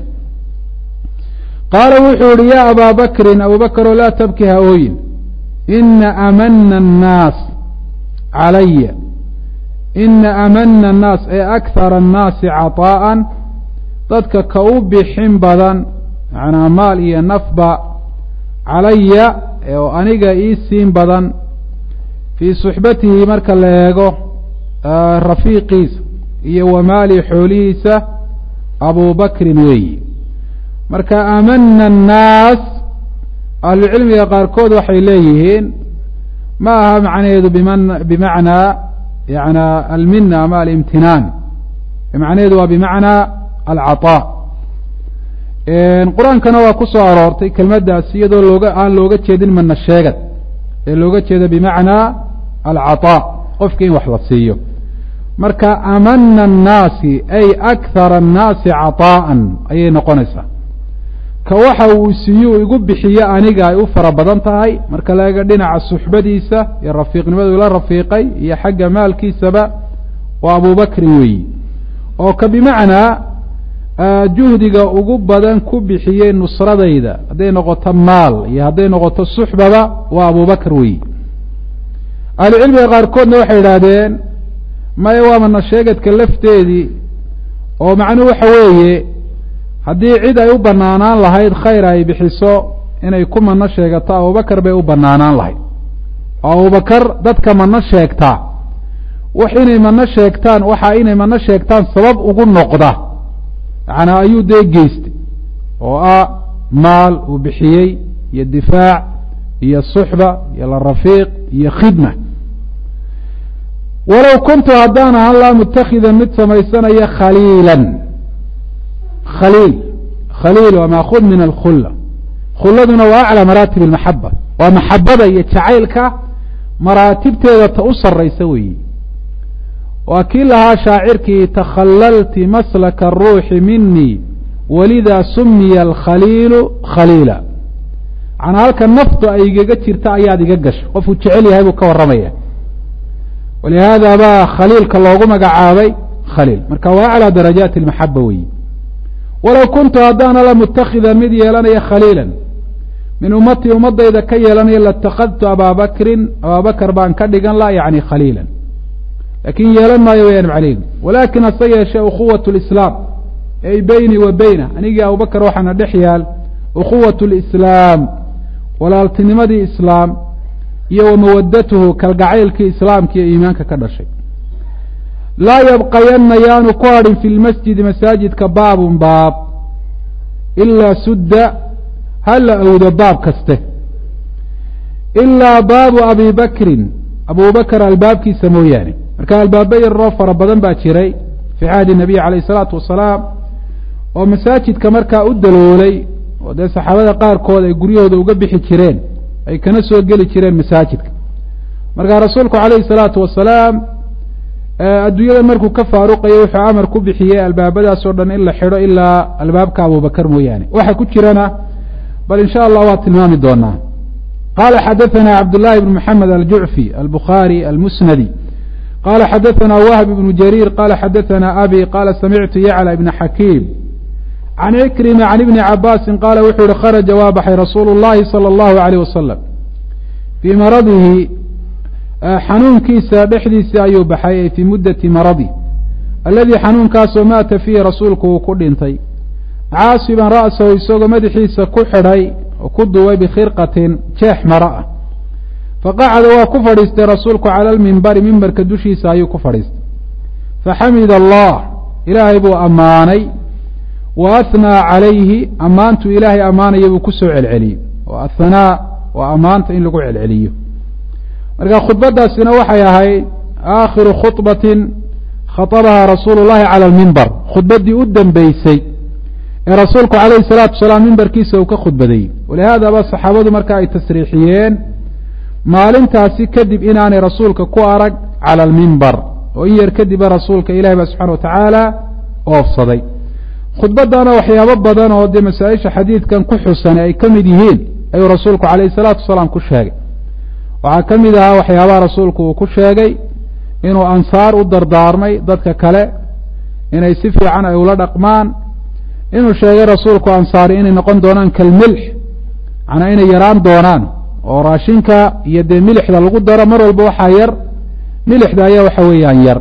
qaala wuxuu yihi ya abaa bakrin abubakro laa tabki ha ooyin ina amana annaas calaya ina amana annaas ee akhara annaasi caطaa'an dadka ka u bixin badan macnaa maal iyo nafba calaya oo aniga ii siin badan fii suxbatihi marka la eego rafiiqiisa iyo wamaali xoolihiisa abu bakrin weeyi marka amana annaas ahlucilmiga qaarkood waxay leeyihiin ma aha macnaheedu biman bimacnaa yana almina ama alimtinaan macnaheedu waa bimacnaa alcaطaa qur-aankana waa ku soo aroortay kelmaddaasi iyadoo looga aan looga jeedin mana sheegad ee looga jeeda bimacnaa alcaطaa qofki in wax la siiyo marka amana annaasi ay akhara annaasi caطaa'an ayay noqonaysaa ka waxa uu siiyo igu bixiyo aniga ay u fara badan tahay marka la eego dhinaca suxbadiisa iyo rafiiqnimadu la rafiiqay iyo xagga maalkiisaba waa abubakrin weeyi oo ka bimacnaa juhdiga ugu badan ku bixiyey nusradayda hadday noqoto maal iyo hadday noqoto suxbaba waa abubakr weeyi ahlucilmiga qaarkoodna waxay idhaahdeen maya waa mana sheegadka lafteedii oo macnuhu waxa weeye haddii cid ay u banaanaan lahayd khayr ay bixiso inay ku mano sheegato abubakar bay u banaanaan lahayd oo abubakar dadka mano sheegtaa wax inay mano sheegtaan waxa inay mano sheegtaan sabab ugu noqda macnaa ayuu dee geystay oo ah maal uu bixiyey iyo difaac iyo suxba iyo la rafiiq iyo khidma walow kuntu haddaan ahaan laa mutakhidan mid samaysanaya khaliilan khaliil khaliil waa maakhud min alkhulla khulladuna waa aclى maraatib اlmaxaba waa maxabada iyo jacaylka maraatibteeda ta u saraysa weeyi waa kii lahaa shaacirkii takhalalti maslaka الruuxi minii walida sumiya alkhaliilu khaliila macnaa halka naftu ay igaga jirta ayaad iga gasho qofku jecel yahay buu ka warramaya walihaada baa khaliilka loogu magacaabay khaliil marka waa aclى darajaati اlmaxaba weeyi walow kuntu haddaana la mutakhidan mid yeelanaya khaliila min ummatii ummadayda ka yeelanaya latakadtu abaa bakrin abaa bakr baan ka dhigan la yani khaliila lakin yeelan maayo wayaan macleygu walakin hase yeeshee ukhuwat lislaam ay beynii wa beyna anigii abubakr waxaana dhex yaal ukhuwat lislaam walaaltinimadii islaam iyo wa mawadatuhu kalgacaylkii islaamka iyo iimaanka ka dhashay laa yabqayanna yaanu ku hadhin fi lmasjidi masaajidka baabun baab ilaa sudda ha la awdo baab kaste ilaa baabu abi bakrin abubakr albaabkiisa mooyaane marka albaaba yaroo fara badan baa jiray fii cahdi nabiy calayh isalaatu wasalaam oo masaajidka markaa u daloolay oo dee saxaabada qaarkood ay guryahooda uga bixi jireen ay kana soo geli jireen masaajidka markaa rasuulku calayhi salaatu wasalaam adduunyada markuu ka faaruqayo wuxuu amar ku bixiyey albaabadaas oo dhan in la xidho ilaa albaabka abubakar mooyaane waxa ku jirana bal in sha allah waa tilmaami doonaa qala xadaثna cabdالlahi بn mحamed aljucfi albukhaarي almusnadi qala xadaثna wahb ibn jariir qala xadaثna abi qala samictu yaclى ibn xakiim can ikrima can ibni cabaasi qala wuxuu yihi kharaja waa baxay rasuulu اllahi salى اllahu عalيyh wasalam fii maradihi xanuunkiisa dhexdiisa ayuu baxay ay fii mudati maradi aladii xanuunkaasoo maata fiihi rasuulku uu ku dhintay caasiban ra'sahu isagoo madaxiisa ku xidhay oo ku duway bikhirqatin jeex maro ah faqacada waa ku fadhiistay rasuulku cala almimbari mimbarka dushiisa ayuu ku fadhiistay faxamida allah ilaahay buu ammaanay wa ahnaa calayhi ammaantu ilaahay ammaanaya buu ku soo celceliyey oo athanaa waa ammaanta in lagu celceliyo marka khudbadaasina waxay ahayd aakhiru khudbatin khatabaha rasuulu llahi cala almimbar khudbaddii u dambeysay ee rasuulku calayhi salaatu wasalaam mimbarkiisa uu ka khudbadeeyey walihaadaba saxaabadu marka ay tasriixiyeen maalintaasi kadib inaanay rasuulka ku arag cala almimbar oo in yar kadiba rasuulka ilahi ba subxana watacaala oofsaday khudbadana waxyaabo badan oo dee masaa-isha xadiidkan ku xusan ay ka mid yihiin ayuu rasuulku calayhi salaatu wasalaam ku sheegay waxaa ka mid ahaa waxyaabaha rasuulku uu ku sheegay inuu ansaar u dardaarmay dadka kale inay si fiican ay ula dhaqmaan inuu sheegay rasuulku ansaari inay noqon doonaan kalmilx macnaa inay yaraan doonaan oo raashinka iyo dee milixda lagu daro mar walba waxaa yar milixda ayaa waxa weeyaan yar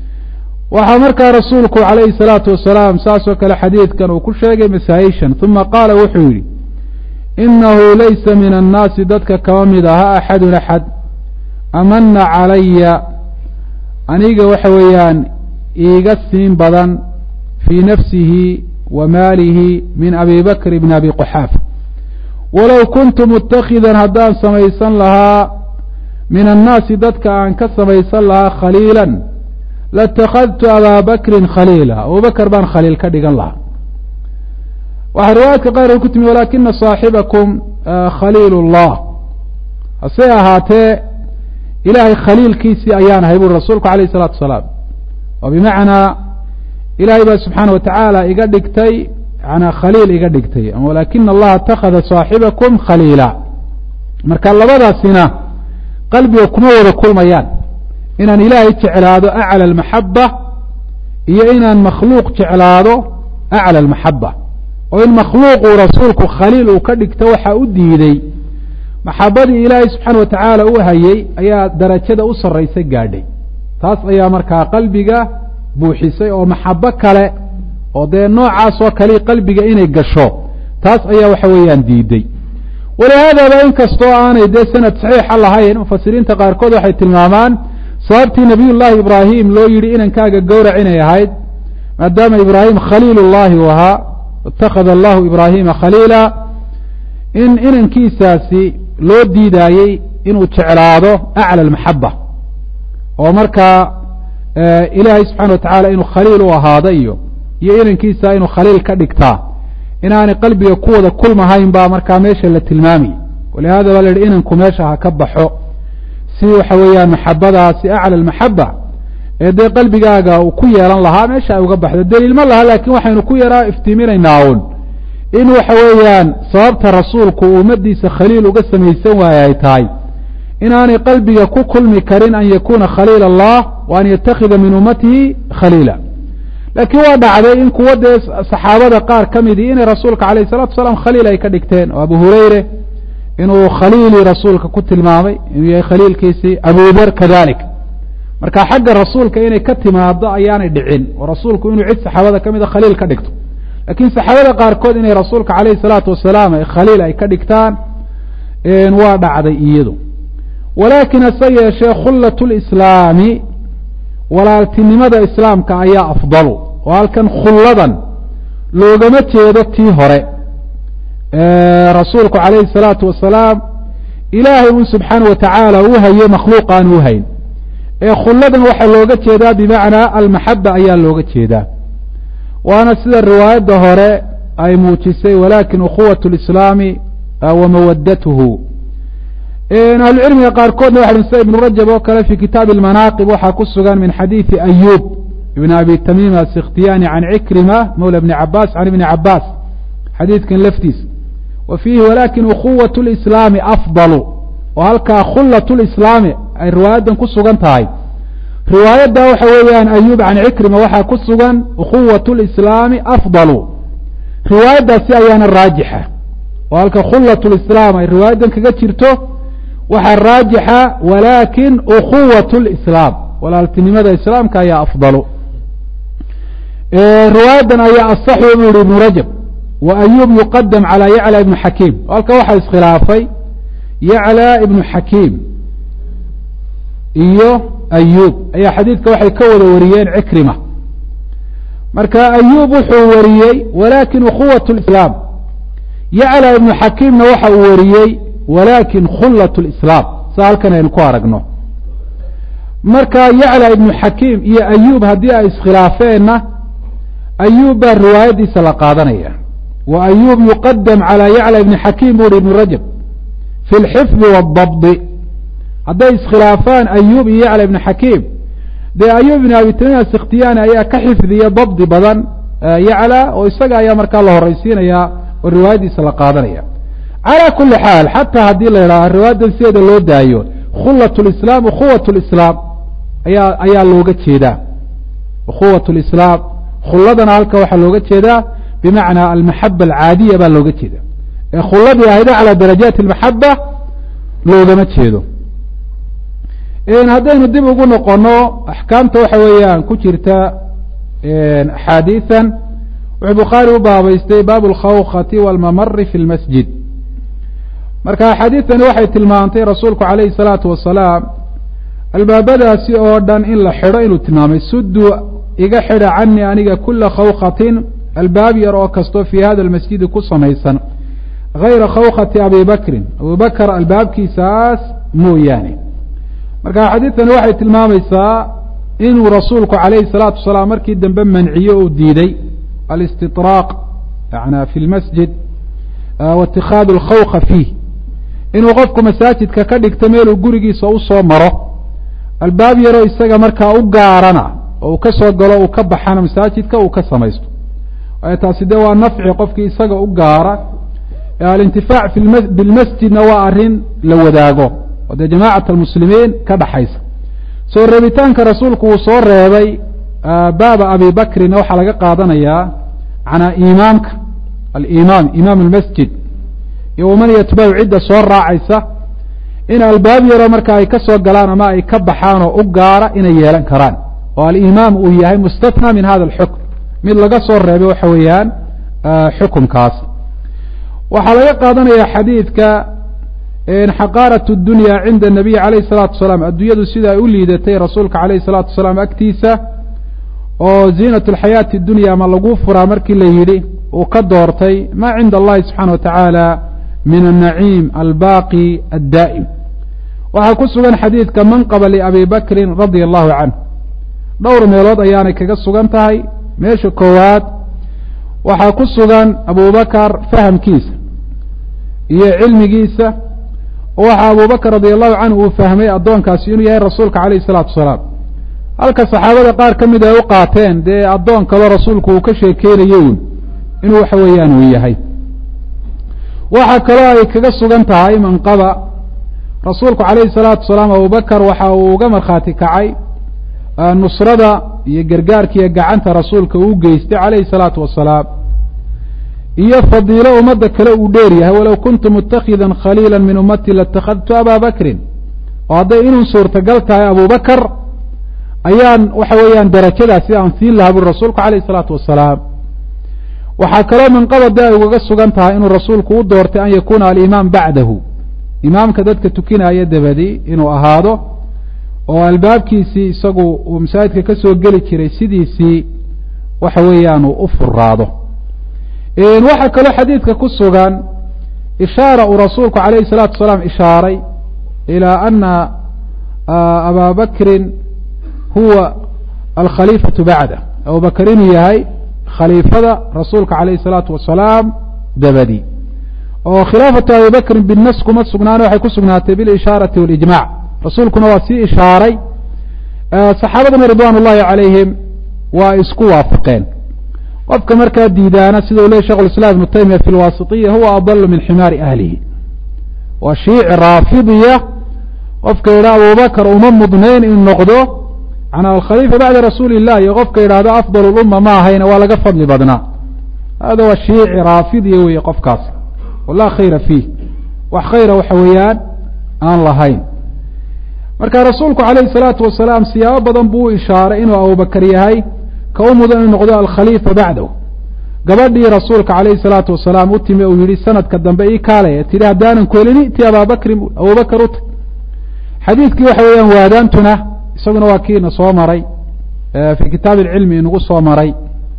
waxaa markaa rasuulku calayhi salaatu wasalaam saasoo kale xadiidkan uu ku sheegay masaa-ishan uma qaala wuxuu yidhi inahu laysa min annaasi dadka kama mid aha axadun axad amana calaya aniga waxa weeyaan iiga siin badan fii nafsihi wa maalihi min abi bakr bn abi quxaafa walow kuntu mutakhidan haddaan samaysan lahaa min annaasi dadka aan ka samaysan lahaa khaliila latakhadtu abaa bakrin khaliila abubakr baan khaliil ka dhigan lahaa waxaa riwaayaadka qaarka ku timi walakina saaxibakum khaliil اllah hase ahaatee ilaahay khaliilkiisii ayaan ahay buri rasuulku alayh الsalatu wasalaam oo bimacnaa ilaahay baa subxaana watacaala iga dhigtay yana khaliil iga dhigtay walakina allaha اtakhada saaxibakum khaliila marka labadaasina qalbiga kuma wada kulmayaan inaan ilaahay jeclaado aclى اmaxaba iyo inaan makhluuq jeclaado aclى اmaxaba oo in makhluuquu rasuulku khaliil uu ka dhigto waxaa u diiday maxabadii ilaahay subxaana watacaala u hayey ayaa darajada u sarraysa gaadhay taas ayaa markaa qalbiga buuxisay oo maxabo kale oo dee noocaasoo kale qalbiga inay gasho taas ayaa waxa weeyaan diiday walihaadaba inkastoo aanay dee sanad saxiixa lahayn mufasiriinta qaarkood waxay tilmaamaan sababtii nabiy llaahi ibraahim loo yidhi inankaaga gowrac inay ahayd maadaama ibraahim khaliil llahi u ahaa ittakhada allahu ibraahima khaliila in inankiisaasi loo diidaayey inuu jeclaado aclى اmaxaba oo markaa ilaahay subxana wa tacaala inuu khaliil u ahaado iyo iyo inankiisa inuu khaliil ka dhigtaa inaanay qalbiga ku wada kulmahayn baa markaa meesha la tilmaamaya walihada baa la yihi inanku meesha ha ka baxo si waxa weeyaan maxabadaasi aclى اmaxaba ee dee qalbigaaga uu ku yeelan lahaa meesha ay uga baxdo daliil ma laha laakiin waxaynu ku yaraa iftiiminaynaa un in waxa weeyaan sababta rasuulku uu ummadiisa khaliil uga samaysan waaye ay tahay inaanay qalbiga ku kulmi karin an yakuna khaliil allah wa an yatakida min ummatihi khaliila laakiin waa dhacday in kuwa dee saxaabada qaar ka midii inay rasuulka alayh الsalatu wasalaam khaliil ay ka dhigteen oo abu hureyre inuu khaliilii rasuulka ku tilmaamay inuu yahay khaliilkiisii abu der kadalik marka xagga rasuulka inay ka timaado ayaanay dhicin oo rasuulku inuu cid saxaabada ka mida khaliil ka dhigto lakiin saxaabada qaarkood inay rasuulka calayh salaatu wasalaam khaliil ay ka dhigtaan waa dhacday iyadu walaakin hase yeeshee khullat lislaami walaaltinimada islaamka ayaa afdalu oo halkan khulladan loogama jeedo tii hore rasuulku calayhi salaatu wasalaam ilaahay un subxaana wa tacaala uu hayo makhluuq aan u hayn ee khulladan waxaa looga jeedaa bimacnaa almaxaba ayaa looga jeedaa waana sida riwaayadda hore ay muujisay walakin ukhuwat lislaami wa mawadatuhu ahlucilmiga qaarkoodna waxa sida ibnu rajab oo kale fi kitaabi almanaaqib waxaa ku sugan min xadiidi ayub ibn abi tamiim asikhtiyani can cikrima mawla bni cabaas can ibni cabaas xadiidkan laftiisa wa fiihi walakin ukhuwat lislaami afdalu oo halkaa khullat lislaami ay riwaayaddan ku sugan tahay riwaayadda waxa weeyaan ayub can cikrima waxaa ku sugan ukhuwat lislaami afdalu riwaayaddaasi ayaana raajixa oo halka khullat lislaam ay riwaayaddan kaga jirto waxaa raajixa walakin ukhuwat lislaam walaaltinimada islaamka ayaa afdalu riwaayaddan ayaa asaxu buu yihi ibnu rajab wa ayub yuqadam calى yaclى ibnu xakiim halka waxaa iskhilaafay yaclى ibnu xakiim iyo ayub ayaa xadiidka waxay ka wada wariyeen cikrima marka ayub wuxuu wariyey walakin ukhuwat lislaam yaclى ibnu xakiimna waxa uu wariyey walakin khullat lislaam sa halkan aynu ku aragno marka yaclى ibnu xakiim iyo ayub haddii ay iskhilaafeenna ayub baa riwaayaddiisa la qaadanaya wa ayub yuqadam calى yaclى ibni xakiim bu uhi ibnu rajab fi lxifdi waاdabdi hadday iskhilaafaan ayub iyo yaclى ibni xakiim dee ayub ibn abi tamiim asikhtiyaani ayaa ka xifdiya dabdi badan yaclى oo isaga ayaa markaa la horaysiinaya oo riwaayaddiisa la qaadanaya calى kuli xaal xataa haddii la yidhaha riwaayaddan sideeda loo daayo khullat lislaam ukhuwat lislaam ayaa ayaa looga jeedaa ukhuwat lislaam khulladana halka waxaa looga jeedaa bimacnaa almaxaba alcaadiya baa looga jeeda ee khulladii ahayda calى darajaati اlmaxaba loogama jeedo haddaynu dib ugu noqono axkaamta waxa weeyaan ku jirta axaadiian wuxuu bukhaari u baabaystay baabu اlkhawkati wاlmamari fi اlmasjid marka axaadiidani waxay tilmaantay rasuulku calayhi الsalaatu wasalaam albaabadaasi oo dhan in la xidho inuu tilmaamay suduu iga xidha canii aniga kula khawkatin albaab yar oo kastoo fii hada almasjidi ku samaysan gayra khawkati abi bakrin abu bakr albaabkiisaas mooyaane marka xadiidtani waxay tilmaamaysaa inuu rasuulku calayhi الsalaatu wasalaam markii dambe manciyo uu diiday alistiطraaq yana fi lmasjid wa itikaadu اlkhawka fiih inuu qofku masaajidka ka dhigto meeluu gurigiisa usoo maro albaab yaroo isaga markaa u gaarana oo uu ka soo galo uu ka baxana masaajidka uu ka samaysto waayo taasi dee waa nafci qofkii isaga u gaara alintifaac bilmasjidna waa arrin la wadaago oo dee jamacat almuslimiin ka dhaxaysa soo reebitaanka rasuulku uu soo reebay baaba abi bakrina waxaa laga qaadanayaa manaa imaamka alimaam imaam almasjid iyo waman yatbacu cidda soo raacaysa in albaab yaroo marka ay ka soo galaan ama ay ka baxaan oo u gaara inay yeelan karaan oo alimaam uu yahay mustatna min hada alxukm mid laga soo reebay waxa weeyaan xukumkaas waxaa laga qaadanaya xadiidka xaqaarat dunya cinda nabiy alayh الsalaatu wasalaam addunyadu sida ay u liidatay rasuulka alayh الsalaatu wasalaam agtiisa oo ziinat اlxayaati اdunya ma lagu furaa markii la yidhi uu ka doortay ma cinda allahi subxaana wa tacaala min الnaciim albaqi addaa'im waxaa ku sugan xadiidka manqaba liabi bakrin radia allahu canh dhowr meelood ayaanay kaga sugan tahay meesha koowaad waxaa ku sugan abubakar fahamkiisa iyo cilmigiisa oo waxaa abubakr radi allahu canhu uu fahmay addoonkaasi inuu yahay rasuulka alayh الsalaatu wasalaam halka saxaabada qaar ka mid ay u qaateen dee addoon kaloo rasuulku uu ka sheekeynayo un inuu waxa weeyaan uu yahay waxaa kaloo ay kaga sugan tahay manqaba rasuulku calayhi salaatu wasalaam abubakar waxa uu uga markhaati kacay nusrada iyo gargaarkiiyo gacanta rasuulka uu geystay calayhi salaatu wasalaam iyo fadiilo ummadda kale uu dheer yahay walow kuntu mutakhidan khaliila min ummati latakhadtu aba bakrin oo hadday inuu suurtagal tahay abubakar ayaan waxa weeyaan darajadaasi aan siin lahaa buri rasuulku calayhi salaatu wasalaam waxaa kaloo manqabade ay ugaga sugan tahay inuu rasuulku u doortay an yakuuna alimaam bacdahu imaamka dadka tukinaya dabadi inuu ahaado oo albaabkiisii isagu uu masaajidka ka soo geli jiray sidiisii waxa weeyaan uu u furaado waxaa kaloo xadiidka ku sugan ishaara uu rasuulku calayhi الsalaatu wasalaam ishaaray ilى ana abaa bakrin huwa alkhaliifaةu bacda abu bakr inuu yahay khaliifada rasuulka calayhi الsalaatu wasalaam dabadi oo khilaafatu abi bakrin binas kuma sugnaane waxay ku sugnaatay bilishaarati walijmac rasuulkuna waa sii ishaaray saxaabaduna ridwan ullahi calayhim waa isku waafaqeen qofka markaa diidaana sida u ley shekh islam ibnu taymiya fi lwaasitiya huwa adalu min ximaari ahlihi waa shiici raafidiya qofka yidhaha abubakr uma mudnayn in noqdo manaa alkhaliifa bacda rasuuli illah iyo qofka yidhaahdo afdal lumma ma ahayna waa laga fadli badnaa hada waa shiici raafidiya weeye qofkaas walaa khayra fiih wax khayra waxa weeyaan aan lahayn marka rasuulku calayhi salaatu wasalaam siyaabo badan buu u ishaaray inuu abubakar yahay ka u mudan inuu noqdo alkhaliifa bacdahu gabadhii rasuulka calayhi salaatu wasalaam u timi uu yihi sanadka dambe ii kaalay tihi haddaanan ku helin iti abaabakrin abubakar u tag xadiidkii waxa weeyaan waadaantuna isaguna waa kiina soo maray fi kitaabi ilcilmi inagu soo maray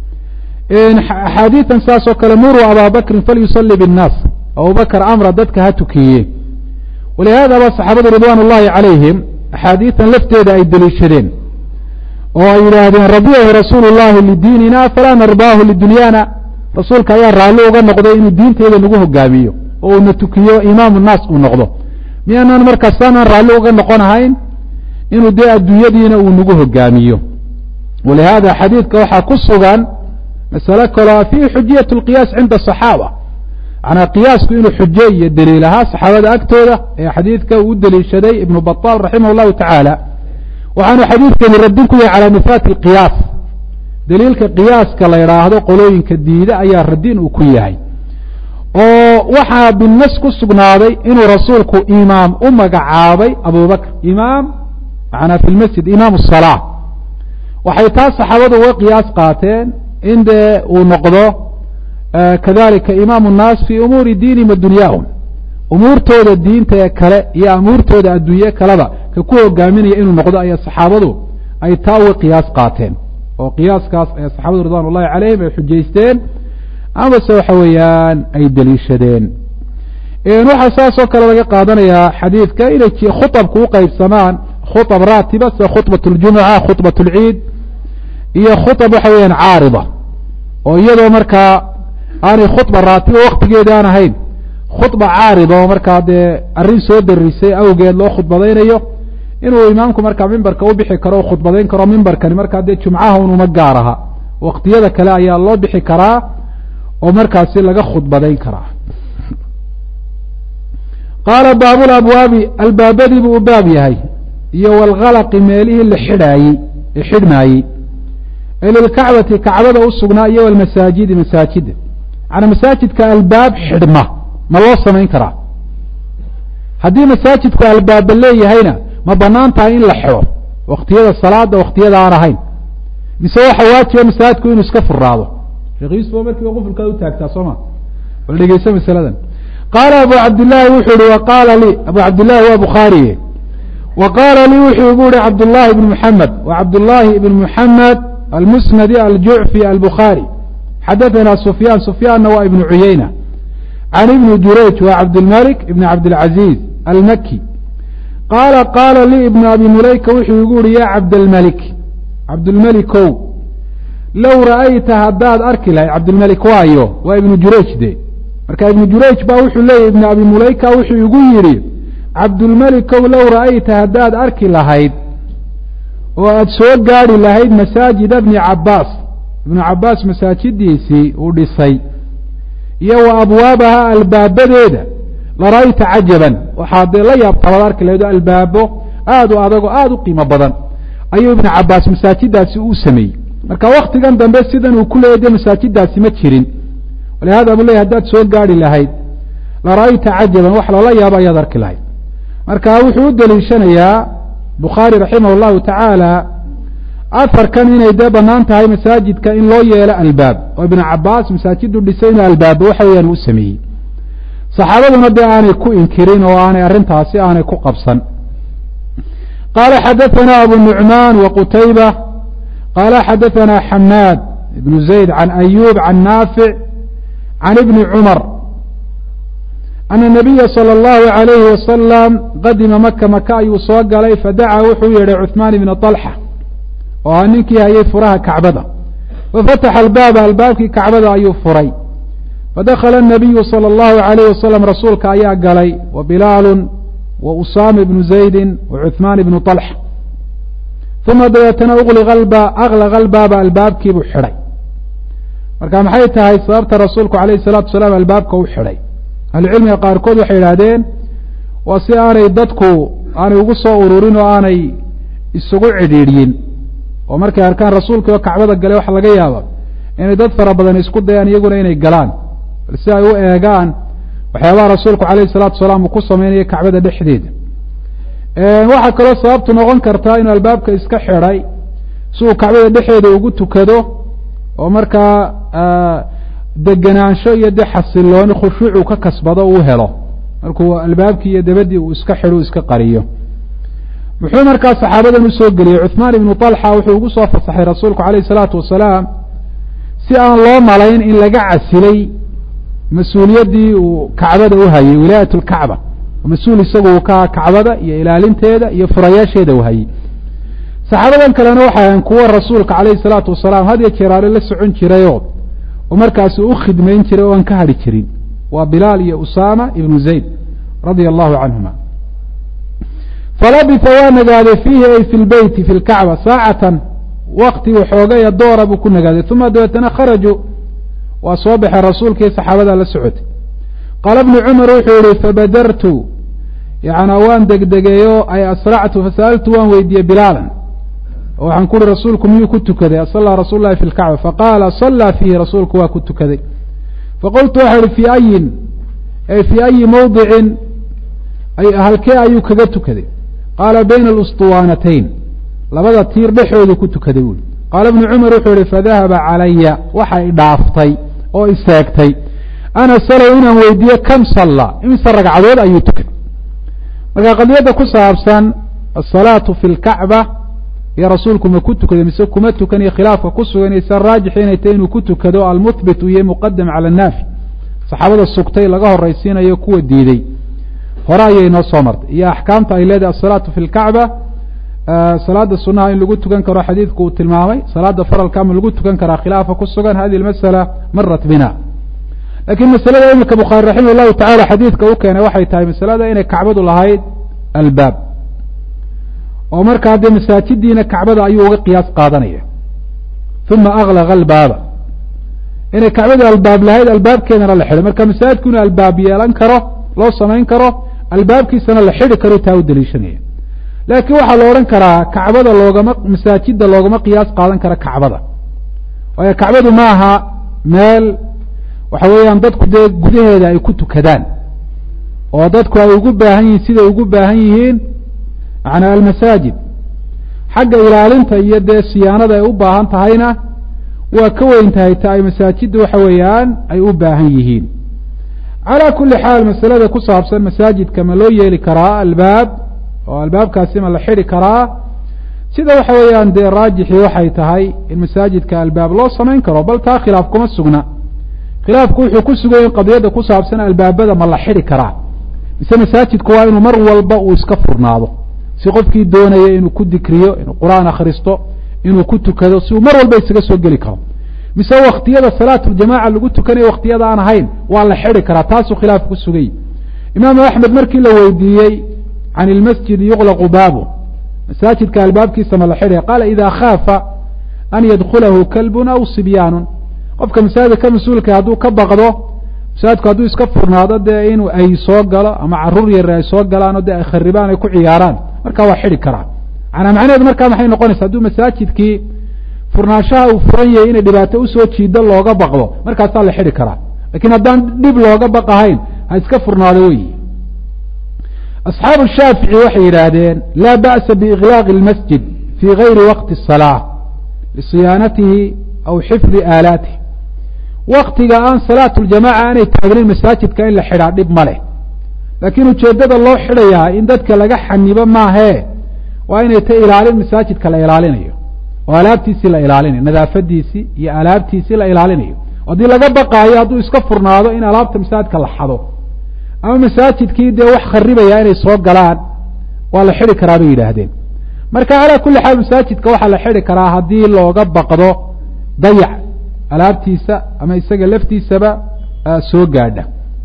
axaadiidan saas oo kale muruu abaa bakrin falyusali binnaas abubakar amra dadka ha tukiye walihaada ba saxaabadu ridwan ullahi calayhim axaadiidan lafteeda ay deliishadeen oo ay yidhaahdeen radiyahu rasuulu llahi lidiinina falaa narbaahu lidunyaana rasuulka ayaa raalli uga noqday inuu diinteeda nagu hogaamiyo oo uuna tukiyo imaamu naas uu noqdo miyaanaan markaasaanaan raalli uga noqon ahayn inuu dee adduunyadiina uu nagu hogaamiyo walihaada xadiidka waxaa ku sugan masale kaloo fiihi xujiyat lqiyaas cinda asaxaaba manaa qiyaasku inuu xujo iyo daliil ahaa saxaabada agtooda ee xadiidka uu deliishaday ibnu baطal raximah llahu tacaala waxaanu xadiidkani radin ku yahay calaa nifaati alqiyaas daliilka qiyaaska la idhaahdo qolooyinka diida ayaa radin uu ku yahay oo waxaa binas ku sugnaaday inuu rasuulku imaam u magacaabay abubakr imaam manaa fi lmasjid imaam الsalaa waxay taas saxaabadu uga qiyaas qaateen in dee uu noqdo kadalika imaam الnaas fi umuuri diinihim wa dunyaahum umuurtooda diinta ee kale iyo amuurtooda adduunye kaleba ka ku hogaaminaya inuu noqdo ayaa saxaabadu ay taa uga qiyaas qaateen oo qiyaaskaas ayaa saxaabadu ridwan ullahi calayhim ay xujaysteen amase waxa weeyaan ay deliishadeen waxaa saas oo kale laga qaadanayaa xadiidka inay khuطabku uqeybsamaan khuطab raatiba sida khudbaة اljumuca khudbaة اlciid iyo khuطab waxa weeyaan caarida oo iyadoo markaa aanay khudba raatiba waktigeeda aan ahayn khudba caarida oo markaa dee arrin soo darisay awgeed loo khudbadaynayo inuu imaamku markaa mimbarka u bixi karo o khudbadayn karo mimbarkani markaa dee jumcaha unuma gaar aha waktiyada kale ayaa loo bixi karaa oo markaasi laga khudbadayn karaa qaala baabulabwaabi albaabadii buu u baab yahay iyo walkalaqi meelihii la xidhaayey ee xidhmaayey ee lilkacbati kacbada u sugnaa iyo walmasaajidi masaajida macanaa masaajidka albaab xidhma ma loo samayn karaa haddii masaajidku albaaba leeyahayna ma banaan tahay in la xidho waktiyada salaada waktiyada aan ahayn mise waxa waajiba masaajidku inuu iska furaado sheekh yuusuf oo markiiba qufulkaa u taagtaa soo ma bal dhegeyso masaladan qaala abu cabdillaahi wuxuu ihi wa qaala lii abu cabdillahi waa bukhaariye wa qaala lii wuxuu igu yihi cabdullaahi ibn muxamed wa cabdullaahi ibn muxamed almusnadi aljucfi albukhaari xadaثana sufyaan sufyaanna waa ibnu cuyeyna can ibni jurayj wa cabdilmalik ibn cabdilcaziiz almaki qaala qaala lii ibnu abi mulayka wuxuu igu yihi ya cabdalmalik cabdulmelikow low ra'ayta haddaad arki lahayd cabdilmelik waayo waa ibnu jurayj de marka ibnu jurayj baa wuxuu leeyahy ibnu abi mulayka wuxuu igu yidhi cabdulmelikow low ra'ayta haddaad arki lahayd oo aada soo gaadhi lahayd masaajida bni cabaas ibnu cabaas masaajidiisii uu dhisay iyo wa abwaabaha albaabadeeda lara'ayta cajaban waxaad dee la yaabtabaad arki lahayd oo albaabo aada u adag oo aada u qiimo badan ayuu ibnu cabaas masaajidaasi u sameeyey marka waktigan dambe sidan uu ku leeyay dee masaajidaasi ma jirin walihada buu leeyay haddaad soo gaadhi lahayd lara'ayta cajaban wax lala yaabo ayaad arki lahayd marka wuxuu u deliishanayaa bukhaari raximah llahu tacaala afarkan inay dee banaan tahay masaajidka in loo yeelo albaab oo ibnu cabaas masaajidu dhisay inuu albaabo waxa weeyaan u sameeyey saxaabaduna dee aanay ku inkirin oo aanay arrintaasi aanay ku qabsan qala xadaثna abu nuعman wqutayba qala xadaثna xamaad ibn zayd can ayub can naafic can ibni cumar ana nabiya salى اllahu عalayhi wasalam qadima maka maka ayuu soo galay fadacaa wuxuu yeedhay cuثmaan ibna طalxa oo ah ninkii hayay furaha kacbada fafataxa albaaba albaabkii kacbada ayuu furay fadakla الnabiyu salى اllahu عalayh wasalam rasuulka ayaa galay wa bilaalu wa usaama ibnu zaydi wa cuثmaan ibnu طalxa uma dabeetana aklaqa albaaba albaabkiibuu xidhay marka maxay tahay sababta rasuulku alayh الsalatu wasalaam albaabka u xidhay ahlucilmiga qaarkood waxay idhaahdeen waa si aanay dadku aanay ugu soo ururin oo aanay isugu cidhiidhyin oo markay arkaan rasuulkii oo kacbada galay waxa laga yaaba inay dad fara badan isku dayaan iyaguna inay galaan bal si ay u eegaan waxyaabaha rasuulku alayhi salatu wasalaam uu ku sameynaya kacbada dhexdeeda waxaa kaloo sababtu noqon kartaa inuu albaabka iska xidhay si uu kacbada dhexeeda ugu tukado oo markaa degenaansho iyo de xasilooni khushuucu ka kasbado uu helo markuu albaabkii iyo dabadii uu iska xidho iska qariyo muxuu markaa saxaabadan usoo geliyey cuثmaan ibnu طalxa wuxuu ugu soo fasaxay rasuulku alayh الsalaatu wasalaam si aan loo malayn in laga casilay mas-uuliyaddii uu kacbada u hayay wilaayat اlkacba mas-uul isagu uu ka kacbada iyo ilaalinteeda iyo furayaasheeda u hayay saxaabadan kalena waxay ahayn kuwo rasuulka alayh الsalaatu wasalaam had iyo jeer ale la socon jirayo oo markaasi u khidmayn jiray oo aan ka hadhi jirin waa bilaal iyo usaama ibnu zayd radia allahu canhuma falabisa waa nagaaday fiihi ay fi lbeyti fi lkacba saacatan wakti waxoogaya doora buu ku nagaaday uma dabeetana kharajuu waa soo baxay rasuulkii saxaabada la socotay qaala bnu cumar wuxuu yihi fabadartu yana waan degdegeeyo ay asractu fasa'altu waan weydiiyey bilaalan oo waxaan ku uhi rasuulku miyuu ku tukaday asallaa rasuul lahi fi lkacba faqaala sallaa fiihi rasuulku waa ku tukaday faqultu waxa ihi fi ayin ay fii ayi mawdicin halkee ayuu kaga tukaday qaala bayna alustuwaanatayn labada tiir dhexoodu ku tukaday buui qaala bnu cumar wuxuu yihi fadahaba calaya waxa i dhaaftay oo iseegtay ana salow inaan weydiiye kam salla imise ragcadood ayuu tukaday marka qadiyadda ku saabsan asalaatu fi lkacba iyo rasuulku ma ku tukaday mise kuma tukaniyo khilaafka ku suganaysa raajix inay tahy inuu ku tukado almuhbit iyo muqadam cala annaafi saxaabada sugtay laga horaysiinayo kuwa diiday hore ayay noo soo martay iyo axkaamta ay leedahay asalaatu fi lkacba salaada sunaha in lagu tukan karo xadiidku uu tilmaamay salaada faralka ma lagu tukan karaa khilaafa ku sugan hadihi masala marat bina lakiin masalada imika bukhaari raximah llahu tacala xadiidka u keenay waxay tahay masalada inay kacbadu lahayd albaab oo markaa dee masaajidiina kacbada ayuu uga qiyaas qaadanaya uma aklaqa albaaba inay kacbadu albaab lahayd albaabkeedana la xidhay marka masaajidku inuu albaab yeelan karo loo samayn karo albaabkiisana la xidhi karo taa u daliishanaya laakiin waxaa la odhan karaa kacbada loogama masaajida loogama qiyaas qaadan kara kacbada waayo kacbadu ma aha meel waxa weeyaan dadku dee gudaheeda ay ku tukadaan oo dadku ay ugu baahan yihiin siday ugu baahan yihiin macnaa almasaajid xagga ilaalinta iyo dee siyaanada ay u baahan tahayna waa ka weyn tahay ta ay masaajidda waxa weeyaan ay u baahan yihiin calaa kulli xaal masalada ku saabsan masaajidka ma loo yeeli karaa albaab oo albaabkaasi ma la xidhi karaa sida waxa weeyaan dee raajixii waxay tahay in masaajidka albaab loo samayn karo bal taa khilaaf kuma sugna khilaafku wuxuu ku sugay in qadiyadda ku saabsan albaabada ma la xidhi karaa mise masaajidku waa inuu mar walba uu iska furnaado si qofkii doonaya inuu ku dikriyo inuu qur-aan akhristo inuu ku tukado si uu mar walba isaga soo geli karo mise waktiyada salaatuljamaca lagu tukanayo waktiyada aan ahayn waa la xidhi karaa taasuu khilaaf ku sugay imaamu axmed markii la weydiiyey can ilmasjidi yuqlaqu baabu masaajidka albaabkiisa ma la xidhaya qaala ida khaafa an yadkulahu kalbun aw sibyaanun qofka masaajidka ka mas-uulka hadduu ka baqdo masaajidku hadduu iska furnaado dee inuu ay soo galo ama caruur yare ay soo galaanoo dee ay kharibaan ay ku ciyaaraan markaa waa xidhi karaa manaa macnaheedu markaa maxay noqonaysa hadduu masaajidkii furnaanshaha uu furan yahay inay dhibaato usoo jiido looga baqdo markaasaa la xidhi karaa lakiin haddaan dhib looga baqahayn ha iska furnaado wey asxaabu shaafici waxay yidhaahdeen laa ba'sa biiklaaqi اlmasjid fii gayri waqti الsalaa lisiyaanatihi aw xifdi aalaatih waktiga aan salaatu ljamaca aanay taagnayn masaajidka in la xidhaa dhib ma leh laakiin ujeeddada loo xidhayaa in dadka laga xanibo maahee waa inay ta ilaalin masaajidka la ilaalinayo oo alaabtiisii la ilaalinayo nadaafadiisii iyo alaabtiisii la ilaalinayo haddii laga baqaayo hadduu iska furnaado in alaabta masaajidka la xado ama masaajidkii dee wax kharibaya inay soo galaan waa la xidi karaa bay yidhaahdeen marka calaa kulli xaal masaajidka waxaa la xidi karaa haddii looga baqdo dayac alaabtiisa ama isaga laftiisaba soo gaadha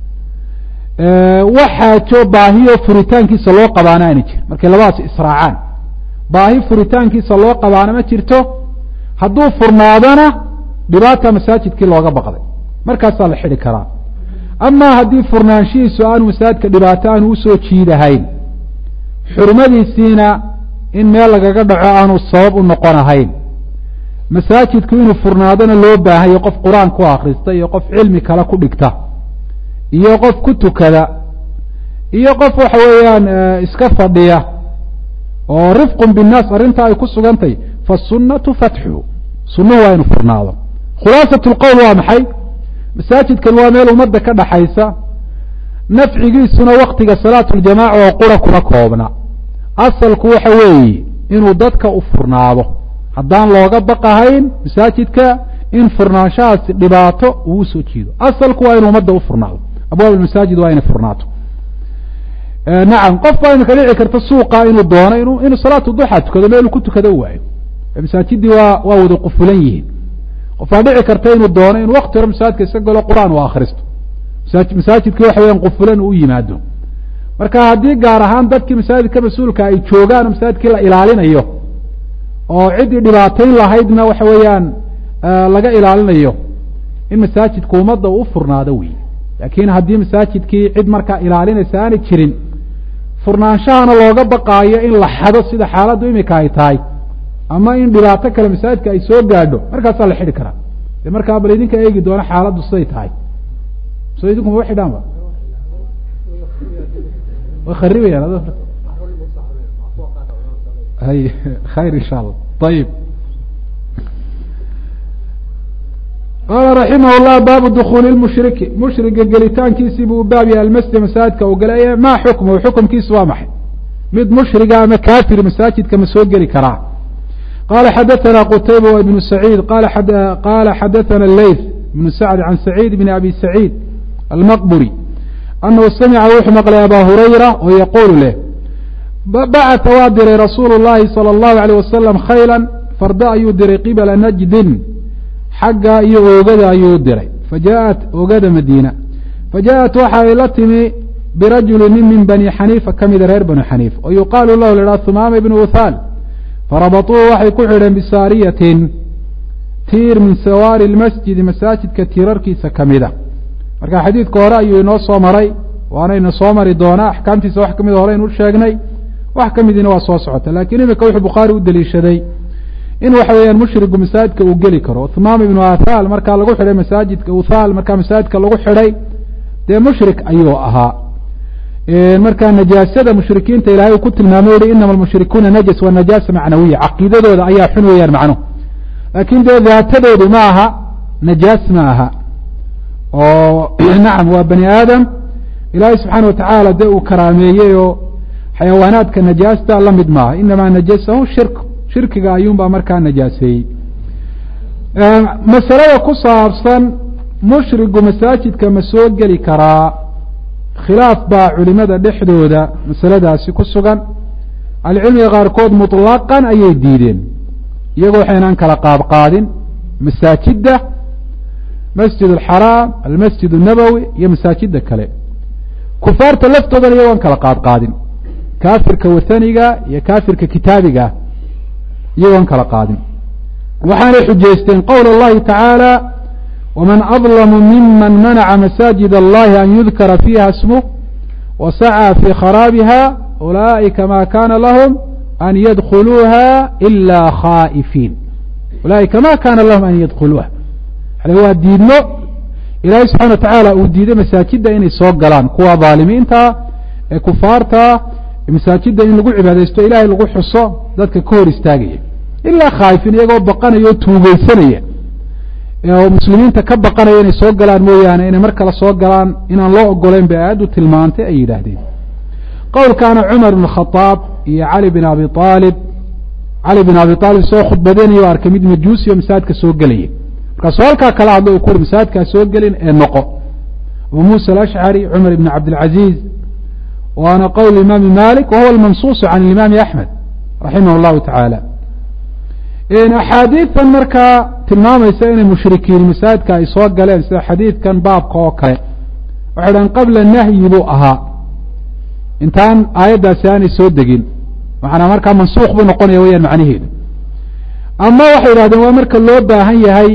waxaajo baahiyo furitaankiisa loo qabaana aana jirin markay labadaas israacaan baahi furitaankiisa loo qabaana ma jirto hadduu furnaadona dhibaata masaajidkii looga baqday markaasaa la xidhi karaa amaa haddii furnaanshihiisu aanu masaajidka dhibaato aanu usoo jiidahayn xurmadiisiina in meel lagaga dhaco aanu sabab u noqon ahayn masaajidku inuu furnaadona loo baahayo qof qur-aan ku akrista iyo qof cilmi kale ku dhigta iyo qof ku tukada iyo qof waxa weeyaan iska fadhiya oo rifqun binnaas arrintaa ay ku sugantay fasunnatu fatxu sunnuhu waa inu furnaado khulaasat lqowl waa maxay masaajidkan waa meel ummadda ka dhaxaysa nafcigiisuna waktiga salaatu ljamaca oo qura kuma koobna asalku waxa weeye inuu dadka u furnaado haddaan looga baqahayn masaajidka in furnaanshahaasi dhibaato uu usoo jiido asalku waa inu ummadda u furnaado abwaab masaajid waa inay furnaato nacam qof baa imika dhici karta suuqa inuu doono inu inuu salaatu duxa tukado meelu ku tukado u waayo masaajidii waa waa wada qufulan yihiin qof baa dhici karta inuu doono inuu wakti hore masaajidka iska galo qur-aan u akristo masaajidkii waxa weyan qufulan uu yimaado marka haddii gaar ahaan dadkii masaajidka mas-uulka ay joogaan oo masaajidkii la ilaalinayo oo ciddii dhibaatayn lahaydna waxa weeyaan laga ilaalinayo in masaajidku ummadda uu furnaado wey laakiin haddii masaajidkii cid markaa ilaalinaysa aanay jirin furnaanshahana looga baqaayo in la xado sida xaaladdu imika ay tahay ama in dhibaato kale masaajidka ay soo gaadho markaasaa la xidhi karaa de markaa bal idinka eegi doono xaaladdu siday tahay so idinku ma xidhaan ba way kharibayaan hay khayr insha allah ayib qaala raximah llah baabu dukuuli lmushriki mushriga gelitaankiisii buu baab yahay almasjid masaajidka uu galay maa xukmuhu xukumkiisu waa maxay mid mushriga ama kaafir masaajidka ma soo geli karaa qala xadaثna qtayba w ibnu saciid qala xadaثna leyth ibnu sacd can saciid bn abi saciid almaqburi anahu samica wuxuu maqlay aba hurayra oo yaquulu leh bacata waa diray rasuulu llahi salى اllahu alيyh wasalam khayla farda ayuu diray qibala najdin xagga iyo oogada ayuu diray fajaءat oogada madiina fajaءat waxa ay la timi birajuli nin min bani xaniifa ka mida reer bani xaniif oo yuqaalu lahu la humaama ibnu uthaal farabaطuuhu waxay ku xidheen bisaariyatin tiir min sawaari lmasjidi masaajidka tiirarkiisa ka mida marka xadiidka hore ayuu inoo soo maray waanayna soo mari doonaa axkaamtiisa wax kamida hore aynu sheegnay wax ka midiina waa soo socota lakiin imika wuxuu bukhaari u deliishaday in waxa weeyaan mushrigu masaajidka uu geli karo thumaam ibnu athaal markaa lagu xidhay masaajidka uthaal markaa masaajidka lagu xidhay dee mushrik ayuu ahaa markaa najaasada mushrikiinta ilahay uu ku tilmaamay uhi inama almushrikuuna najas waa najaasa macnawiya caqiidadooda ayaa xun weeyaan macnuhu laakiin dee daatadoodu ma aha najaas ma aha oo nacam waa bani aadam ilaahay subxaana watacaala dee uu karaameeyey oo xayawaanaadka najaasta la mid maaha inamaa najasahu shirk shirkiga ayuunbaa markaa najaaseeyey masalada ku saabsan mushrigu masaajidka ma soo geli karaa khilaaf baa culimada dhexdooda masaladaasi ku sugan ahlucilmiga qaarkood muطlaqan ayay diideen iyagoo waxaynaan kala qaadqaadin masaajidda masjid alxaraam almasjid الnabowi iyo masaajida kale kufaarta laftoodana iyagoon kala qaadqaadin kaafirka wathaniga iyo kaafirka kitaabiga iyagoon kala qaadin waxaanay xujaysteen qowl اllahi taعaalى wman adlamu miman manaca masaajid allahi an yudkara fiiha smuh wasacaa fii kharaabiha ulaa'ika ma kana lahum an yadkuluuha ila khaa'ifiin ulaaئika ma kana lahum an yadkuluuha yani waa diidmo ilaahay subxana wa tacaala uu diiday masaajidda inay soo galaan kuwa dhaalimiinta ee kufaarta masaajidda in lagu cibaadaysto ilahay lagu xuso dadka ka hor istaagaya ilaa khaa'ifiin iyagoo baqanaya oo tuugeysanaya oo muslimiinta ka baqanaya inay soo galaan mooyaane inay mar kale soo galaan inaan loo ogoleyn bay aayaddu tilmaantay ay yidhaahdeen qowlkaana cumar ibn khadaab iyo cali bin abi aalib cali bin abi aalib soo khudbadeenayo o arkay mid majuusi oo masaajidka soo gelaya markaasuu halkaa kala hadlo u ku uri masaajidkaa soo gelin ee noqo abu muusa alashcari cumar ibn cabdilcaziiz waana qowl imaami malik wa huwa almansuusu can imaami axmed raximah llahu tacaala axaadiidan markaa tilmaamaysa inay mushrikiin masaajidka ay soo galeen sida xadiidkan baabka oo kale waxay dhahan qabla nahyi buu ahaa intaan aayaddaasi aanay soo degin macanaa markaa mansuuq buu noqonaya weyaan macnaheedu ama waxay yidhahdeen waa marka loo baahan yahay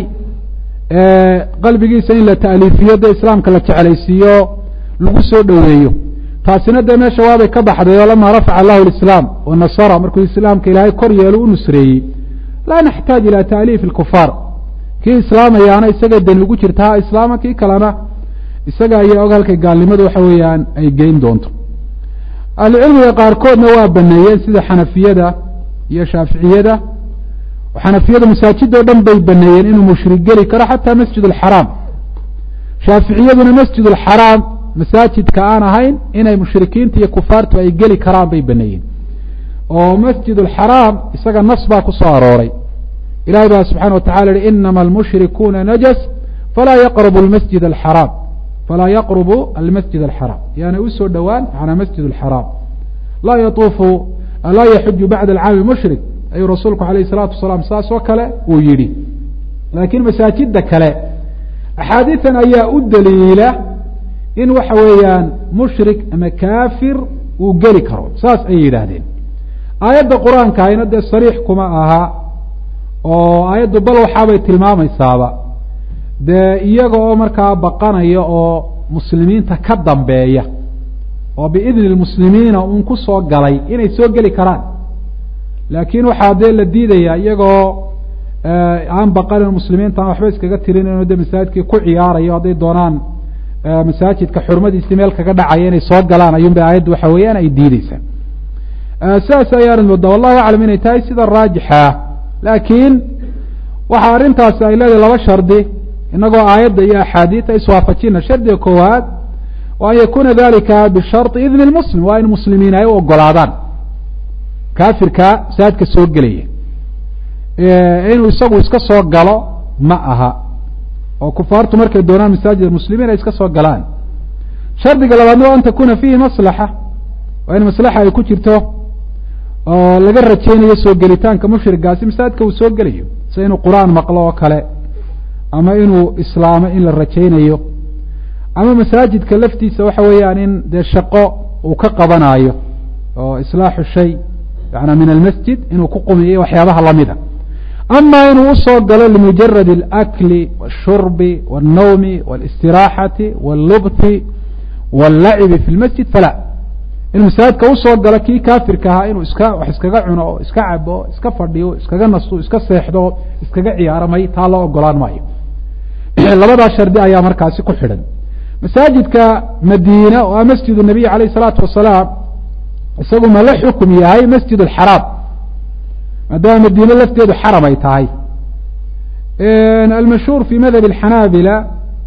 qalbigiisa in la ta'liifiyo dee islaamka la jeclaysiiyo lagu soo dhoweeyo taasina dee meesha waabay ka baxday oo lamaa rafaca allahu lislaam wa nasara markuu islaamka ilaahay kor yeelo u nusreeyey laa naxtaaj ila taaliifi alkufaar kii islaamayaana isaga dani ugu jirta ha islaama kii kalena isaga ayaa og halkay gaalnimadu waxa weeyaan ay geyn doonto ahlucilmiga qaarkoodna waa baneeyeen sida xanafiyada iyo shaaficiyada xanafiyada masaajid oo dhan bay baneeyeen inuu mushrik geli karo xataa masjid alxaraam shaaficiyaduna masjid alxaraam masaajidka aan ahayn inay mushrikiinta iyo kufaartu ay geli karaan bay baneeyeen oo masjid alxaraam isaga nas baa ku soo arooray ilahay baa subxana wa tacala yihi inama almushrikuuna najas falaa yaqrubu lmasjid alxaraam falaa yaqrubu almasjid alxaraam yaana usoo dhowaan macnaa masjid alxaraam laa yatuufu laa yaxuju bacda alcaami mushrik ayuu rasuulku alayh الsalaatu wasalaam saas oo kale uu yidhi laakiin masaajida kale axaadiian ayaa u daliila in waxa weeyaan mushrik ama kaafir uu geli karo saas ayay yidhaahdeen aayadda qur-aanka ayna dee sariix kuma aha oo aayaddu bal waxaabay tilmaamaysaaba dee iyaga oo markaa baqanaya oo muslimiinta ka dambeeya oo biidni lmuslimiina uun ku soo galay inay soo geli karaan laakiin waxaa dee la diidayaa iyagoo aan baqanin muslimiinta aan waxba iskaga tirinayno de masaajidkii ku ciyaarayo hadday doonaan masaajidka xurmadiisii meel kaga dhacaya inay soo galaan ayuun ba aayaddu waxa weeyaan ay diideysaa sidaas ayaanad moodaa wallahu aclam inay tahay sida raajixa laakiin waxa arrintaasi ay leedahay laba shardi inagoo aayadda iyo axaadiida iswaafajina shardiga koowaad wa an yakuna dalika bisharطi idni lmuslim waa in muslimiin ay u ogolaadaan kaafirka masaajidka soo gelaya inuu isagu iska soo galo ma aha oo kufaartu markay doonaan masaajid muslimiin ay iska soo galaan shardiga labaadna waa an takuna fiihi maslaxa waa in maslaxa ay ku jirto oo laga rajaynayo soo gelitaanka mushrigaasi masaajidka uu soo gelayo sida inuu qur-aan maqlo oo kale ama inuu islaamo in la rajaynayo ama masaajidka laftiisa waxa weeyaan in dee shaqo uu ka qabanaayo oo islaaxu shay yana min almasjid inuu ku qumiyo waxyaabaha lamida ama inuu usoo galo limujarad alakli wاshurbi wاlnawmi wاlاstiraaxati wاllubti wاllacibi fi lmasjid fala in masaajidka usoo galo kii kaafirka ahaa inuu iska wax iskaga cuno o iska cabo iska fadhiyo iskaga nasto iska seexdo iskaga ciyaaro may taa loo ogolaan maayo labadaa shardi ayaa markaasi ku xidhan masaajidka madiina oo a masjid nabiy alayh الsalaatu wasalaam isagu ma la xukum yahay masjid alxaraam maadaama madiine lafteedu xaram ay tahay almashhuur fi madhab alxanaabila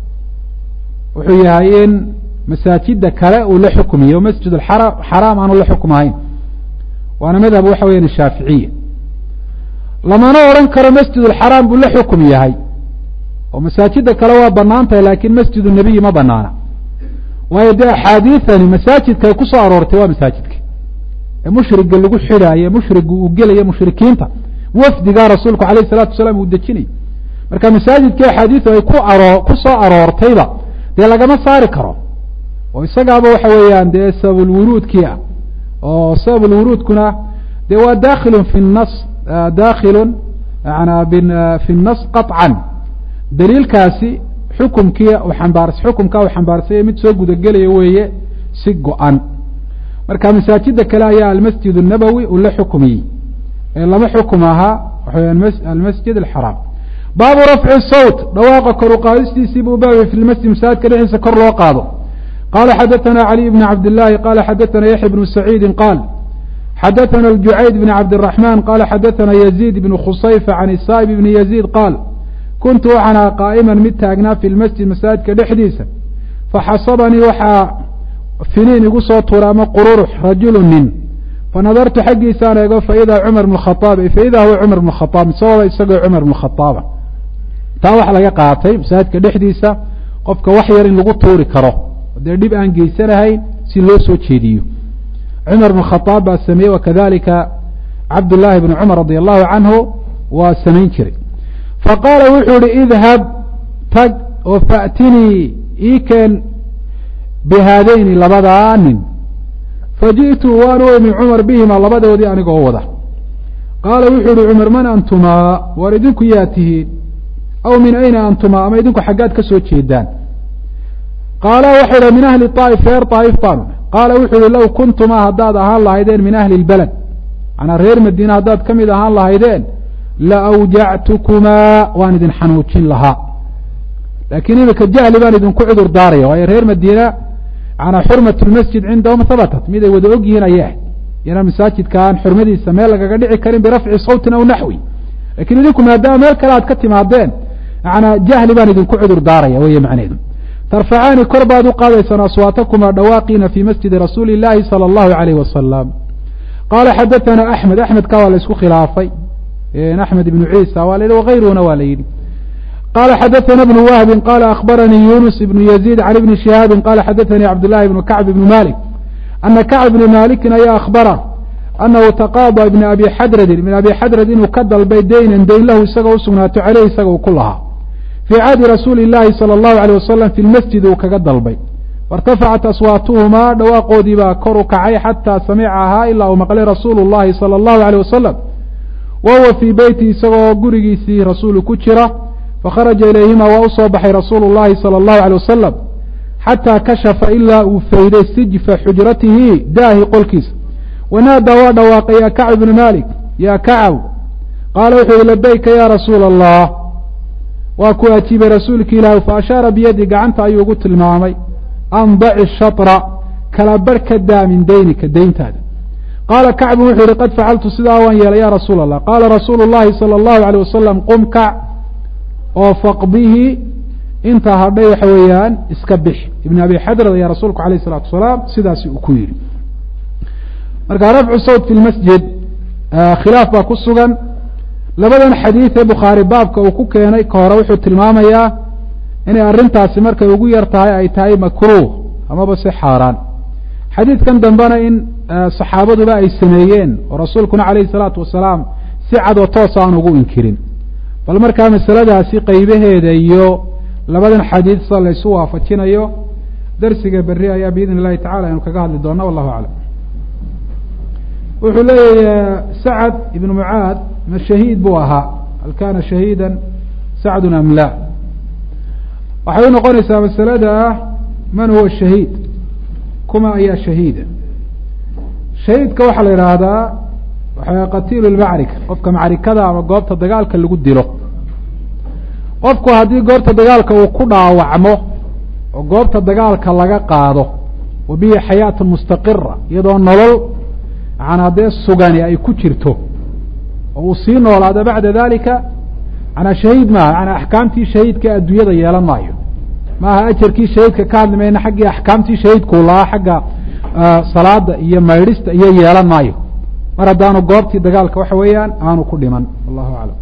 wuxuu yahay in masaajida kale uu la xukmiyo masjid xaraam aanu la xukm ahayn waana madhab waxa weyan shaaficiya lamana odhan karo masjid alxaraam buu la xukum yahay oo masaajida kale waa banaan tahay lakin masjid nabiyi ma banaana waayo dee axaadiiani masaajidka ku soo aroortay waa masaajidka ee mushriga lagu xidhaayo mushriga uu gelayo mushrikiinta wafdigaa rasuulku alayh الsalatu wasalaam uu dejinayo marka masaajidkii axaadiisu ay ku aro ku soo aroortayba dee lagama saari karo oo isagaaba waxa weeyaan dee sababulwuruudkii ah oo sababulwuruudkuna dee waa dakhilun fi nas dakhilun yana fi nas qaطcan daliilkaasi xukumkii ambaars xukumkaa uu xambaarsanya mid soo gudagelaya weeye si go-an marka masaajida kale ayaa almasjid الnabowi uu la xukmiyey ee lama xukum ahaa waxa almasjid alxaraam baabu rafci sawt dhawaaqa kor u qaadistiisii buu baabay fi lmasjid masaajidka dhexdiisa kor loo qaado qala xadaثana caliي bn cabd الlahi qala xadaثana yaxya bnu saciidi qaal xadaثana اljucayd bn cabd الرaحman qala xadaثana yaزيid bn khusayfa can isaa'ib bn yaزيid qaal kuntu waxaan aha qaa'iman mid taagnaa fi lmasjid masaajidka dhexdiisa faxasabanii waxaa finiin igu soo tuura ama qururux rajulu nin fanadartu xaggiisaan eego faidaa cumar bn khaaab faidaa huwa cumar bn khaaab misagooda isagoo cumar bn khaaaba taa waxaa laga qaatay masaajidka dhexdiisa qofka wax yar in lagu tuuri karo dee dhib aan geysanahayn si loo soo jeediyo cumar bn khaaab baa sameeyey wakadalika cabdullaahi bn cumar radi allahu canhu waa samayn jiray faqaala wuxuu ihi idhab tag oo faatinii ii keen bihaadayni labadaa nin faji'tu waan u imi cumar bihima labadoodii anigoo wada qaala wuxuu ihi cumar man antumaa waar idinku yaa tihiin aw min ayna antumaa ama idinku xaggaad ka soo jeedaan qaala waxau idha min ahli aa'if reer aa'if baanu qaala wuxuu ihi low kuntumaa haddaad ahaan lahaydeen min ahli lbaled manaa reer madiina haddaad ka mid ahaan lahaydeen la awjactukumaa waan idin xanuujin lahaa laakiin imika jahli baan idinku cudur daaraya waayo reer madiina manaa xurmat lmasjid cindahum habatat mid ay wada og yihiin ayay ahayd inaan masaajidkaan xurmadiisa meel lagaga dhici karin birafci sawtin aw naxwi lakiin idinku maadaama meel kale aad ka timaadeen manaa jahli baan idinku cudur daaraya wey macneedu tarfacaani kor baad u qaadaysaan aswaatakumaa dhawaaqiina fii masjidi rasuuli illaahi sala allahu alayh wasalam qaala xadaana axmed axmedka waa la isku khilaafay axmed ibnu ciisa waa la yidhi wagayruhuna waa la yidhi qala xadaana bnu wahbi qala akhbaranii yunus ibnu yaziid can ibni shihaabi qala xadaanii cabdullahi ibnu kacb ibnu malik ana kacb ibni malikin ayaa akhbara anahu taqaada ibna abi xadradin ibn abi xadrad inuu ka dalbay deynan deyn lahu isagoo usugnaato caleyh isaga uu ku lahaa fii cahdi rasuuli illaahi sala allahu aleyh wasalam fi lmasjid uu kaga dalbay wairtafacat aswaatuhumaa dhawaaqoodii baa kor u kacay xataa samicahaa ilaa uu maqlay rasuulu llahi sala allahu aleyh wasalam wa huwa fii beyti isagoo gurigiisii rasuulu ku jira fakharaja ilayhima waa usoo baxay rasuulu llahi sala allahu aleyh wasalam xataa kashafa ilaa uu fayday sijfa xujratihi daahi qolkiisa wanaadaa waa dhawaaqay ya kacb ibnu malik ya kacab qaala wuxuu yihi labayka ya rasuula allah waa ku ajiibay rasuulki ilaahi fa ashaara biyadi gacanta ayuu ugu tilmaamay andaci shatra kala bar ka daa min deynika deyntaada qaala kacbu wuxuu yihi qad facaltu sidaa waan yeelay ya rasuula allah qaala rasuulu llahi sala allahu aleyh wasalam qum kac oo faqbihi intaa hadhay waxa weeyaan iska bix ibn abi xadrad ayaa rasuulku alayh isalaatu wasalaam sidaasi uu ku yidhi marka rafcu sawt fi lmasjid khilaaf baa ku sugan labadan xadiid ee bukhaari baabka uu ku keenay ka hore wuxuu tilmaamayaa inay arrintaasi markay ugu yar tahay ay tahay makruuh amaba si xaaraan xadiidkan dambena in saxaabaduba ay sameeyeen oo rasuulkuna calayhi salaatu wasalaam si cadoo toos aan ugu inkirin bal markaa masaladaasi qaybaheeda iyo labadan xadiid sida laysu waafajinayo darsiga berri ayaa biidn illahi tacala aynu kaga hadli doona wallahu aclam wuxuu leeyahy sacad ibnu mucaad ma shahiid buu ahaa hal kana shahiida sacdun am la waxay u noqonaysaa masalada ah man huwa shahiid kuma ayaa shahiida shahiidka waxaa la yidhaahdaa waxa qatiilu lmacrika qofka macrikada ama goobta dagaalka lagu dilo qofku haddii goobta dagaalka uu ku dhaawacmo oo goobta dagaalka laga qaado wa bihi xayaatun mustaqira iyadoo nolol manaa dee sugani ay ku jirto oo uu sii noolaado bacda dalika manaa shahiid maaha manaa axkaamtii shahiidka adduunyada yeelan maayo maaha ajarkii shahiidka ka hadli mayna xaggii axkaamtii shahiidkuu lahaa xagga salaada iyo maydhista iyo yeelan maayo mar haddaanu goobtii dagaalka waxa weeyaan aanu ku dhiman wallahu aclam